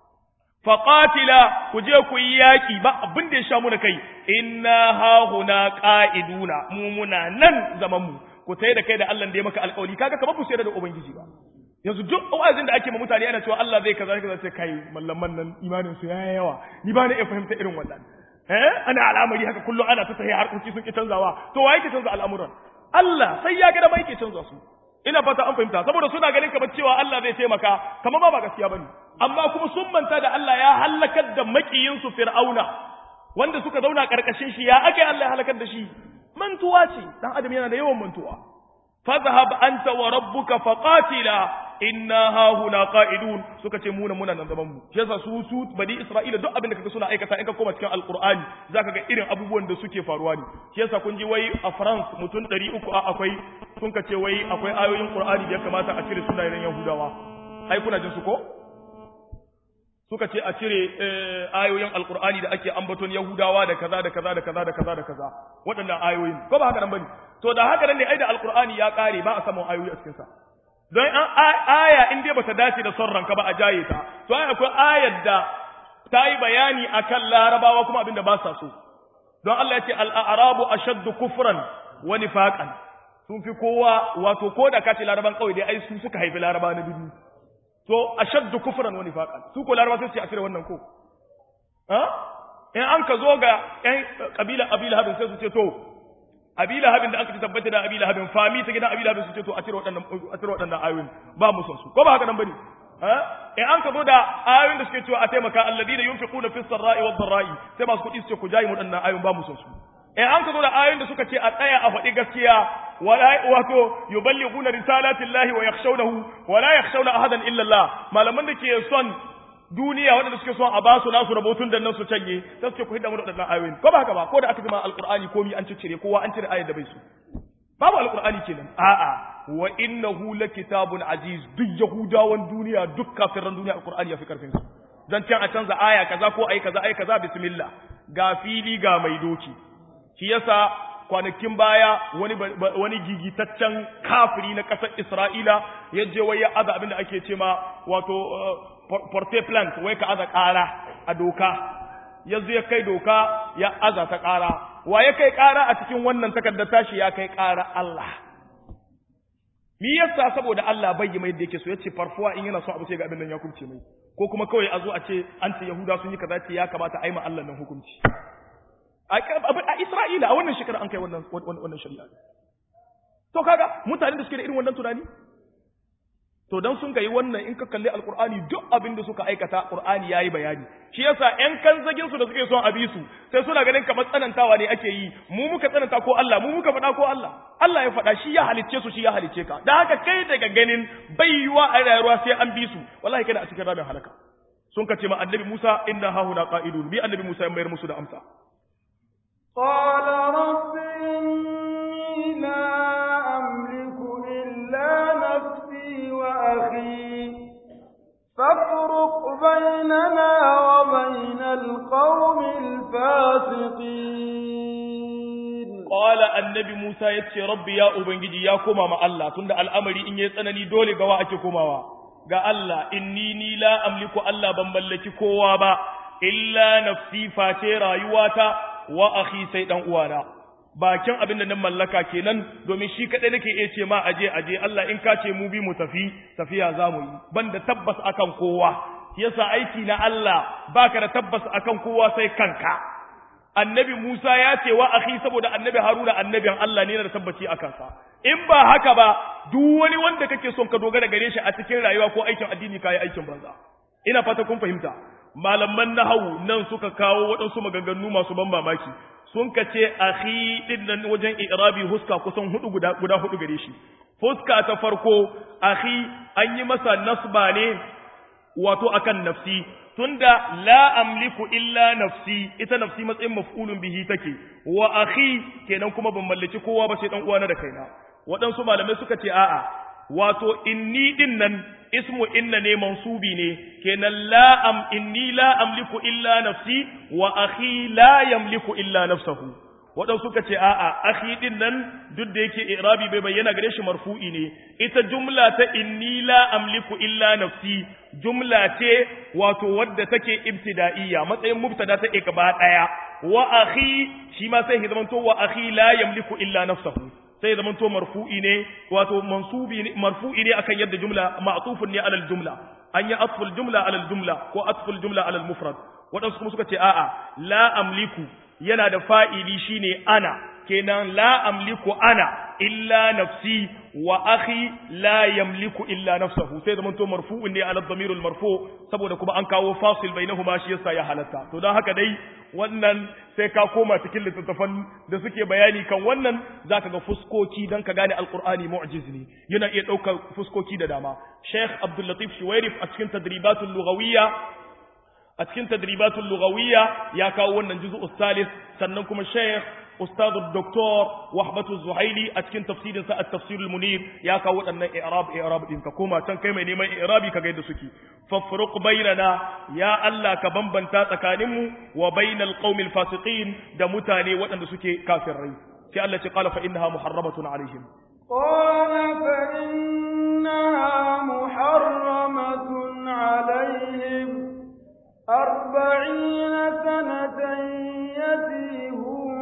faqatila ku je ku yi yaki ba abin da ya sha mu da kai inna hahuna qa'iduna mu muna nan zaman mu ku tayi da kai da Allah da ya maka alƙawari kaga kamar ku sayar da ubangiji ba yanzu duk wa'azin da ake ma mutane ana cewa Allah zai kaza kaza sai kai mallaman nan imanin su yayi yawa ni ba na iya fahimta irin wannan eh ana al'amari haka kullum ana ta tahi harkoki sun ki canzawa to wa yake canza al'amuran Allah sai ya ga da mai ke canza su ina fata an fahimta saboda suna ganin kamar cewa Allah zai taimaka kamar ba ba gaskiya bane amma kuma sun manta da Allah ya halakar da makiyin su Fir'auna wanda suka zauna karkashin shi ya aka Allah ya halakar da shi mantuwa ce dan adam yana da yawan mantuwa fadhhab anta wa rabbuka faqatila inna hahuna qa'idun suka ce muna muna nan zaman mu shi yasa su su bani isra'ila duk abin da kaga suna aikata in ka koma cikin alqur'ani zaka ga irin abubuwan da suke faruwa ne shi yasa kun ji wai a France mutum 300 a akwai sun ka ce wai akwai ayoyin qur'ani da ya kamata a cire sunayen yahudawa ai kuna jin su ko suka ce a cire ayoyin alqur'ani da ake ambaton yahudawa da kaza da kaza da kaza da kaza da kaza waɗannan ayoyin ko ba haka nan bane to da haka nan ne ai da alqur'ani ya kare ba a samun ayoyi a cikin sa don an aya in dai bata dace da son ranka ba a jaye ta to ai akwai ayar da ta yi bayani akan larabawa kuma abinda ba sa so don Allah ya ce al-a'rabu ashaddu kufran wa nifaqan sun fi kowa wato ko da kace laraban kawai dai ai su suka haifi laraba na bibi to ashaddu kufran wa nifaqan su ko laraba sai su cire wannan ko ha in an ka zo ga ƴan kabila abila habin sai su ce to abila habin da aka ci tabbata da abila habin fami ta gidan abila habin su ce to a cire waɗannan a cire waɗannan ayoyin ba mu son su ko ba haka nan bane in an ka zo da ayoyin da suke cewa a taimaka alladina yunfiquna fis sarra'i wad dharra'i sai masu kuɗi su ce ku jayi mu waɗannan ayoyin ba mu son su in an ka zo da ayoyin da suka ce a tsaya a faɗi gaskiya wala wato yuballighuna risalatillahi wa yakhshawnahu wala yakhshawna ahadan illa Allah malaman da ke son duniya waɗanda suke son a ba su nasu rabotun da nan su canye sai suke ku hidda mu da waɗannan ayoyin ko ba haka ba ko da aka jima alqur'ani komi an ciccire kowa an cire ayar da bai su babu alqur'ani kenan a'a wa innahu lakitabun aziz duk yahudawan duniya duk kafiran duniya alqur'ani ya fi karfin su dan can a canza aya kaza ko ayi kaza ayi kaza bismillah ga fili ga mai doki shi yasa kwanakin baya wani wani gigitaccen kafiri na ƙasar Isra'ila ya je wai ya aza abin da ake ce ma wato porte plant wai ka aza ƙara a doka yanzu ya kai doka ya aza ta ƙara wa ya kai ƙara a cikin wannan takardar tashi ya kai ƙara Allah mi yasa saboda Allah bai yi mai da yake so yace farfuwa in yana so abu sai ga abin nan ya kubce mai ko kuma kawai a zo a ce an ce Yahuda sun yi kaza ce ya kamata a yi ma Allah nan hukunci a Isra'ila a wannan shekara an kai wannan wannan shari'a to kaga mutanen da suke da irin wannan tunani to dan sun kai wannan in ka kalli alqur'ani duk abin da suka aikata qur'ani yayi bayani shi yasa ƴan kanzagin su da suke son abi su sai suna ganin kamar tsanantawa ne ake yi mu muka tsananta ko Allah mu muka faɗa ko Allah Allah ya faɗa shi ya halicce su shi ya halicce ka dan haka kai daga ganin bai yiwa a rayuwa sai an bi su wallahi kana a cikin ramin halaka sun kace ma annabi Musa inna hahuna qa'idun bi annabi Musa ya mayar musu da amsa قال رب إني لا أملك إلا نفسي وأخي فافرق بيننا وبين القوم الفاسقين قال النبي موسى يتشي ربي يا أبنجي يا كما مع الله تند الأمر إن يتنني دولي قوا أكي كما ga Allah inni ni la amliku Allah ban mallaki kowa ba illa nafsi face rayuwata wa akhi sai dan uwana bakin abin da nan mallaka kenan domin shi kadai nake iya ce ma aje aje Allah in ka ce mu bi mu tafi tafiya zamu yi banda tabbas akan kowa yasa aiki na Allah baka da tabbas akan kowa sai kanka annabi Musa ya ce wa akhi saboda annabi Haruna annabin Allah ne da tabbaci akan sa in ba haka ba duk wani wanda kake son ka dogara gare shi a cikin rayuwa ko aikin addini kai aikin banza ina fata kun fahimta malaman nahawu nan suka kawo waɗansu maganganu masu ban mamaki sun ka ce akhi din nan wajen i'rabi huska kusan hudu guda guda hudu gare shi fuska ta farko akhi an yi masa nasba ne wato akan nafsi tunda la amliku illa nafsi ita nafsi matsayin maf'ulun bihi take wa akhi kenan kuma ban mallaki kowa ba sai dan uwana da kaina waɗansu malamai suka ce a'a wato inni din nan ismu inna ne mansubi ne kenan la am inni la amliku illa nafsi wa akhi la yamliku illa nafsahu waɗansu suka ce a'a akhi din nan duk da yake i'rabi bai bayyana gare shi marfu'i ne ita jumla ta inni la amliku illa nafsi jumla ce wato wadda take ibtida'iyya matsayin mubtada ta gaba daya wa akhi shi ma sai zamanto wa akhi la yamliku illa nafsahu sai zaman to marfu'i ne wato mansubi ne marfu'i ne akan yadda jumla ma'tufun ne alal jumla an yi atful jumla alal jumla ko atful jumla alal mufrad waɗansu kuma suka ce a'a la amliku yana da fa'ili shine ana kenan la amliku ana illa nafsi wa akhi la yamliku illa nafsahu sai zaman to marfu'un ne ala dhamirul marfu saboda kuma an kawo fasil bainahuma shi yasa ya halatta to don haka dai wannan sai ka koma cikin littattafan da suke bayani kan wannan zaka ga fuskoki dan ka gane alqur'ani mu'jiz ne yana iya daukar fuskoki da dama Sheikh Abdul Latif Shuwairif a cikin tadribatul lughawiyya a cikin tadribatul lughawiyya ya kawo wannan juz'u salis sannan kuma Sheikh أستاذ الدكتور وحبة الزهيلي أتكن تفسير ساء التفسير المنير يا كودنا إعراب إعراب إن كوما تن كيما نيما إعرابي كغيد سكي ففرق بيننا يا الله كبنبن تاتكانم وبين القوم الفاسقين دمتاني وأن سكي كافرين في الله قال فإنها محرمة عليهم قال فإنها محرمة عليهم أربعين سنة يتيهون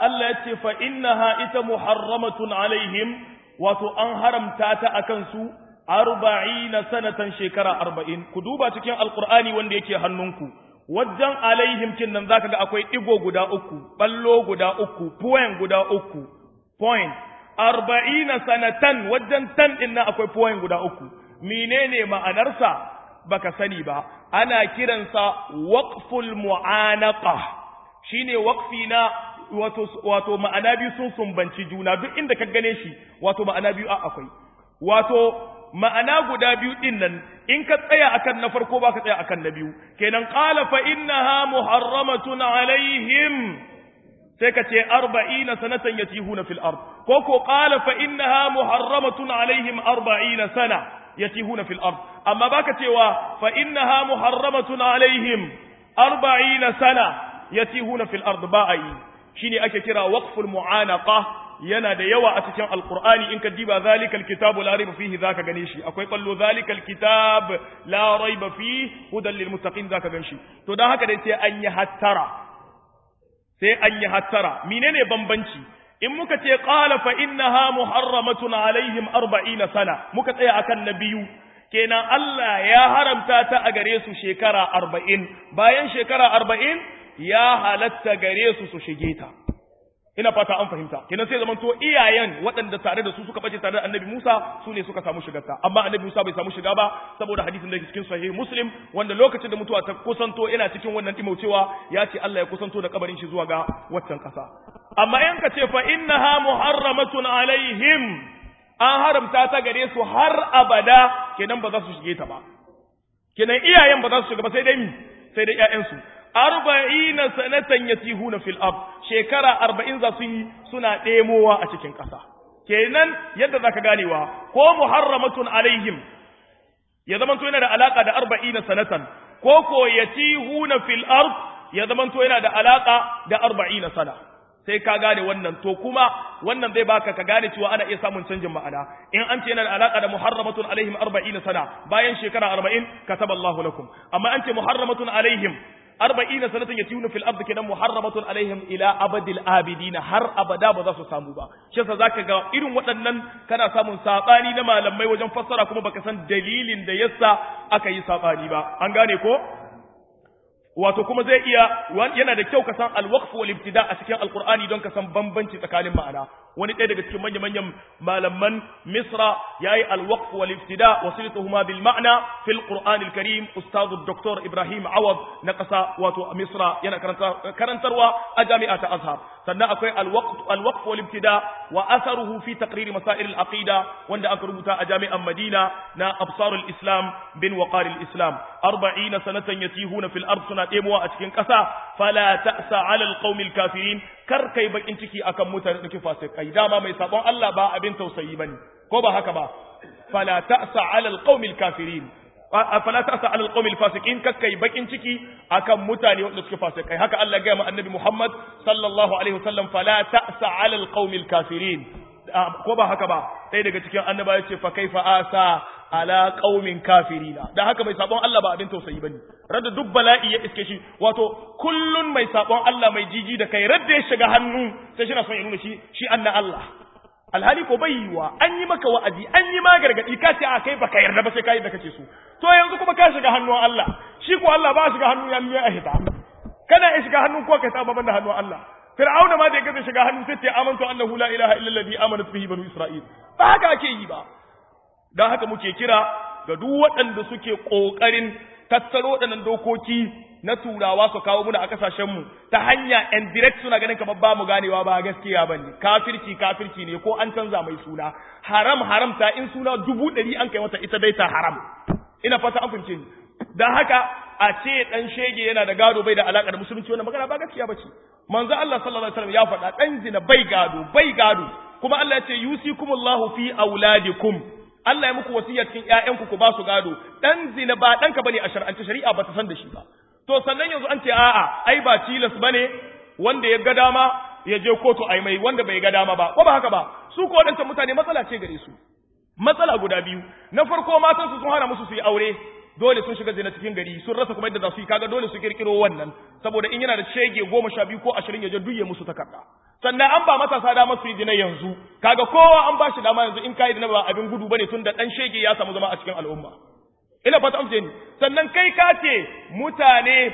Allah ya ce fa innaha ita muharramatun alaihim wato an haramta ta akan su arba'ina sanatan shekara arba'in ku duba cikin alqur'ani wanda yake hannunku wajen alaihim kin nan zaka ga akwai digo guda uku ballo guda uku point guda uku point arba'ina sanatan wajen tan din nan akwai point guda uku menene ma'anarsa baka sani ba ana kiransa waqful mu'anaqa shine waqfi na wato wato ma'ana biyu sun sumbanci juna duk inda ka gane shi wato ma'ana biyu a akwai wato ma'ana guda biyu din nan in ka tsaya akan na farko ba ka tsaya akan na biyu kenan qala fa innaha muharramatun alaihim sai ka ce arba'ina sanatan yatihuna fil ard ko ko qala fa innaha muharramatun alaihim arba'ina sana yatihuna fil ard amma baka cewa fa innaha muharramatun alaihim arba'ina sana yatihuna fil ard ba ai shine ake kira waqful mu'anaqa yana da yawa a cikin alqur'ani in ka diba zalikal kitabu la raiba fihi zaka gane shi akwai ballo zalikal kitab la raiba fihi hudan lil muttaqin zaka gan shi to dan haka dai sai an yi hattara sai an yi hattara menene bambanci in muka ce qala fa innaha muharramatun alaihim 40 sana muka tsaya akan nabiyu kenan Allah ya haramta ta a gare su shekara 40 bayan shekara 40 ya halatta gare su su shige ta ina fata an fahimta kenan sai zaman to iyayen waɗanda tare da su suka bace tare da annabi Musa su ne suka samu shigarta amma annabi Musa bai samu shiga ba saboda hadisin da yake cikin sahih Muslim wanda lokacin da mutuwa ta kusanto yana cikin wannan dimaucewa ya ce Allah ya kusanto da kabarin shi zuwa ga waccan ƙasa amma in ka ce fa innaha muharramatun alaihim an haramta ta gare su har abada kenan ba za su shige ta ba kenan iyayen ba za su shiga ba sai dai mi sai dai ƴaƴansu arba'ina sanatan yatihuna fil ard shekara arba'in za su yi suna ɗemowa a cikin ƙasa kenan yadda zaka ganewa ko muharramatun alaihim ya zamanto yana da alaka da arba'ina sanatan ko ko yatihuna fil ard ya zamanto yana da alaka da arba'ina sana sai ka gane wannan to kuma wannan zai baka ka gane cewa ana iya samun canjin ma'ana in an ce yana da alaka da muharramatun alaihim arba'ina sana bayan shekara arba'in kataba Allahu lakum amma an ce muharramatun alaihim arba'ina sanatan yatiyuna fil ardi kenan muharramatun alaihim ila abadil abidina har abada ba za su samu ba shi yasa zaka ga irin waɗannan kana samun sabani na malamai wajen fassara kuma baka san dalilin da yasa aka yi sabani ba an gane ko wato kuma zai iya yana da kyau ka san alwaqf wal ibtida a cikin alqur'ani don ka san bambanci tsakanin ma'ana wani ɗaya daga cikin manyan manyan malaman misra yayi alwaqf wal ibtida wasilatuhuma bil ma'na fil qur'an al karim ustad dr ibrahim awad na ƙasa wato misra yana karantarwa a jami'a ta azhar sannan akwai alwaqf alwaqf wal ibtida wa atharuhu fi taqrir masail al aqida wanda aka rubuta a jami'an madina na absar al islam bin waqar al islam 40 sanatan yatihuna fil ard suna ɗebowa a cikin ƙasa fala ta'sa 'ala alqaumil kafirin kar kai bakin ciki akan mutane da fasikai dama mai sabon Allah ba abin tausayi bane ko ba haka ba fala ta'sa 'ala alqaumil kafirin fala ta'sa 'ala alqaumil fasiqin kar kai bakin ciki akan mutane wanda suke fasikai haka Allah ya ga annabi Muhammad sallallahu alaihi wasallam fala ta'sa 'ala alqaumil kafirin ko ba haka ba sai daga cikin annaba ya ce fa kaifa asa ala qaumin kafirina dan haka mai sabon Allah ba abin tausayi bane radda duk bala'i ya iske shi wato kullun mai sabon Allah mai jiji da kai radda ya shiga hannu sai shi na son ya nuna shi shi anna Allah alhali ko bai yiwa an yi maka wa'azi an yi ma gargadi ka ce a kai baka yarda ba sai kai da kace su to yanzu kuma ka shiga hannun Allah shi ko Allah ba shiga hannun ya miya ahita kana ya shiga hannun ko ka ta baban da hannun Allah fir'auna ma da ya gaza shiga hannun sai ce amantu annahu la ilaha illa alladhi amanat bihi banu isra'il ba haka ake yi ba dan haka muke kira ga duk waɗanda suke kokarin tattaro waɗannan dokoki na turawa su kawo muna a kasashen mu ta hanya and direct suna ganin kamar ba mu ganewa ba gaskiya bane kafirci kafirci ne ko an canza mai suna haram haram ta in suna dubu ɗari an kai mata ita dai ta haram ina fata an fahimce ni dan haka a ce dan shege yana da gado bai da alaka da musulunci wannan magana ba gaskiya bace manzo Allah sallallahu alaihi wasallam ya faɗa dan zina bai gado bai gado kuma Allah ya ce yusikumullahu fi auladikum Allah ya muku wasiya cikin ƴaƴanku ku ba su gado dan zina ba danka bane a shar'ance shari'a ba ta san da shi ba to sannan yanzu an ce a'a ai ba tilas bane wanda ya ga dama ya je kotu ai mai wanda bai ga dama ba ko ba haka ba su ko wadancan mutane matsala ce gare su matsala guda biyu na farko matan su sun hana musu su yi aure dole sun shiga zina cikin gari sun rasa kuma yadda za su yi kaga dole su kirkiro wannan saboda in yana da shege goma sha biyu ko ashirin ya je duye musu takarda sannan an ba matasa dama su yi zina yanzu kaga kowa an ba shi dama yanzu in kai zina ba abin gudu bane tun da dan shege ya samu zama a cikin al'umma ina fata amce ni sannan kai ka ce mutane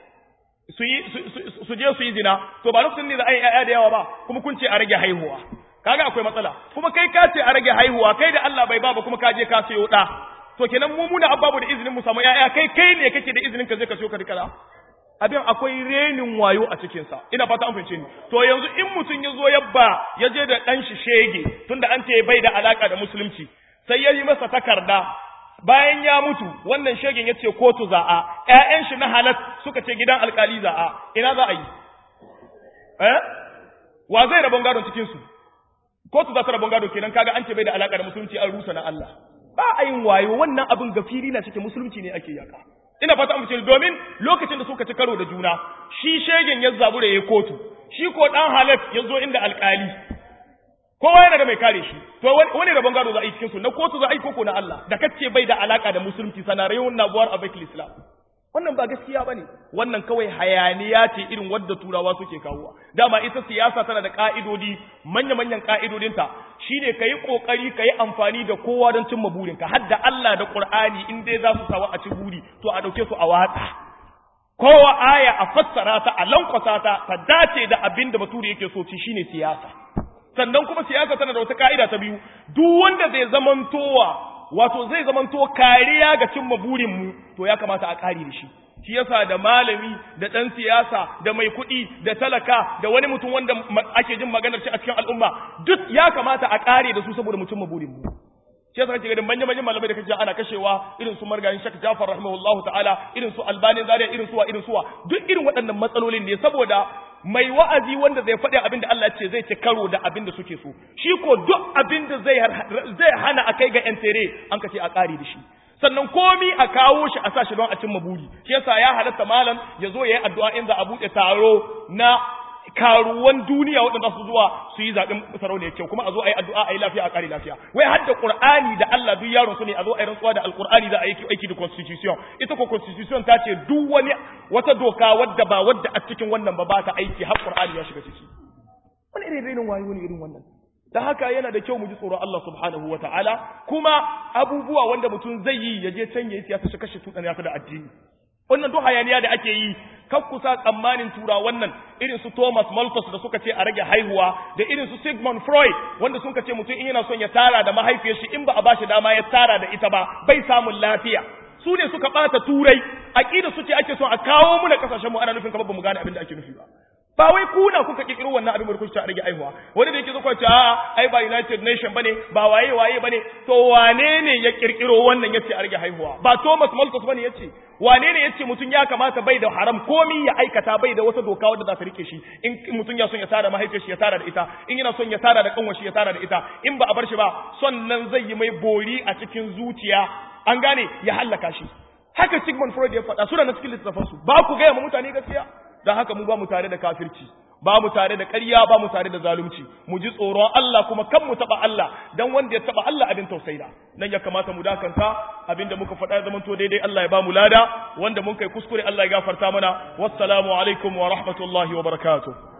su yi su je su yi zina to ba lokacin ne da ai yaya da yawa ba kuma kun ce a rage haihuwa kaga akwai matsala kuma kai ka ce a rage haihuwa kai da Allah bai ba ba kuma ka je ka sayo da to kenan mu muna ababu da izinin mu samu yaya kai kai ne kake da izinin ka je ka sayo ka rika abin akwai renin wayo a cikinsa ina fata an fahimce ni to yanzu in mutum ya zo yabba ya je da ɗan shi shege tunda an ce bai da alaka da musulunci sai ya yi masa takarda bayan ya mutu wannan shegen ya ce kotu za'a ƴaƴan shi na halat suka ce gidan alkali za'a ina za a yi eh wa zai rabon gado cikin su kotu za ta rabon gado kenan kaga an ce bai da alaka da musulunci an rusa na Allah ba a yin wayo wannan abin gafiri na cikin musulunci ne ake yaka ina fata mu domin lokacin da suka ci karo da juna shi shegen ya zabu da yayi kotu shi ko dan halaf ya zo inda alkali kowa yana da mai kare shi to wani rabon gado za a yi cikin su na kotu za a yi koko na Allah da kace bai da alaka da musulunci sanarayun nabuwar abakil islam wannan ba gaskiya bane wannan kawai hayaniya ce irin wadda turawa suke kawowa dama ita siyasa tana da ka'idodi manya manyan ka'idodinta shine kayi kokari kayi amfani da kowa don cimma burinka har da Allah da Qur'ani in dai za su sawa a ci buri to a dauke su a watsa kowa aya a fassara ta a lankwasa ta ta dace da abin da bature yake so ci shine siyasa sannan kuma siyasa tana da wata ka'ida ta biyu duk wanda zai zamantowa wato zai zamanto kariya ga cimma burinmu to ya kamata a kare da shi shi yasa da malami da ɗan siyasa da mai kuɗi da talaka da wani mutum wanda ake jin maganar shi a cikin al'umma duk ya kamata a kare da su saboda mu cimma burinmu shi yasa kake ganin manyan manyan malamai da kake ana kashewa irin su margayin Sheikh Jafar rahimahullahu ta'ala irin su Albani Zaria irin suwa irin suwa duk irin waɗannan matsalolin ne saboda mai wa'azi wanda zai faɗi abin da Allah ce zai ci karo da abin da suke so shi ko duk abin da zai zai hana a kai ga yan tere an kace a ƙari da shi sannan komi a kawo shi a sa shi don a cimma buri shi yasa ya halatta malam ya zo ya yi addu'a in za a buɗe taro na karuwan duniya waɗanda su zuwa su yi zaɓen sarauniyar kyau kuma a zo a yi addu'a a yi lafiya a ƙari lafiya wai har da ƙur'ani da Allah duk yaron su ne a zo a yi rantsuwa da alƙur'ani za a yi aiki da constitution ita ko constitution ta ce duk wani wata doka wadda ba wadda a cikin wannan ba ba ta aiki har ƙur'ani ya shiga ciki wani irin irin wayo wani irin wannan da haka yana da kyau mu ji tsoron Allah subhanahu wa ta'ala kuma abubuwa wanda mutum zai yi ya je can ya yi siyasa shi kashe tuɗan ya da addini wannan duk hayaniya da ake yi kan kusa tsammanin tura wannan irin su Thomas Malthus da suka ce a rage haihuwa da irin su Sigmund Freud wanda suka ce mutum in yana son ya tara da mahaifiyar shi in ba a bashi dama ya tara da ita ba bai samun lafiya su ne suka bata turai aqida su ce ake son a kawo mu na kasashen mu ana nufin kamar ba mu gane abin da ake nufi ba ba wai kuna kuka kirkiro wannan abin da kuka a rage aihuwa wani da yake zo kwace a ai ba United Nation bane ba waye waye bane to wane ne ya kirkiro wannan yace a rage haihuwa ba Thomas Malthus bane yace wane ne yace mutum ya kamata bai da haram komi ya aikata bai da wata doka wadda za ta rike shi in mutum ya son ya tara mahaifiyar shi ya tara da ita in yana son ya tara da kanwar shi ya tara da ita in ba a bar shi ba son nan zai yi mai bori a cikin zuciya an gane ya hallaka shi haka Sigmund Freud ya faɗa suna na cikin littafansu ba ku gaya ma mutane gaskiya don haka mu ba mu tare da kafirci ba mu tare da ƙarya ba mu tare da zalunci mu ji tsoron Allah kuma kan mu taba Allah dan wanda ya taba Allah abin tausayi nan ya kamata mu dakanta abinda muka faɗa ya zamanto daidai Allah ya ba mu lada wanda mun kai kuskure Allah ya gafarta mana wassalamu alaikum wa rahmatullahi wa barakatuh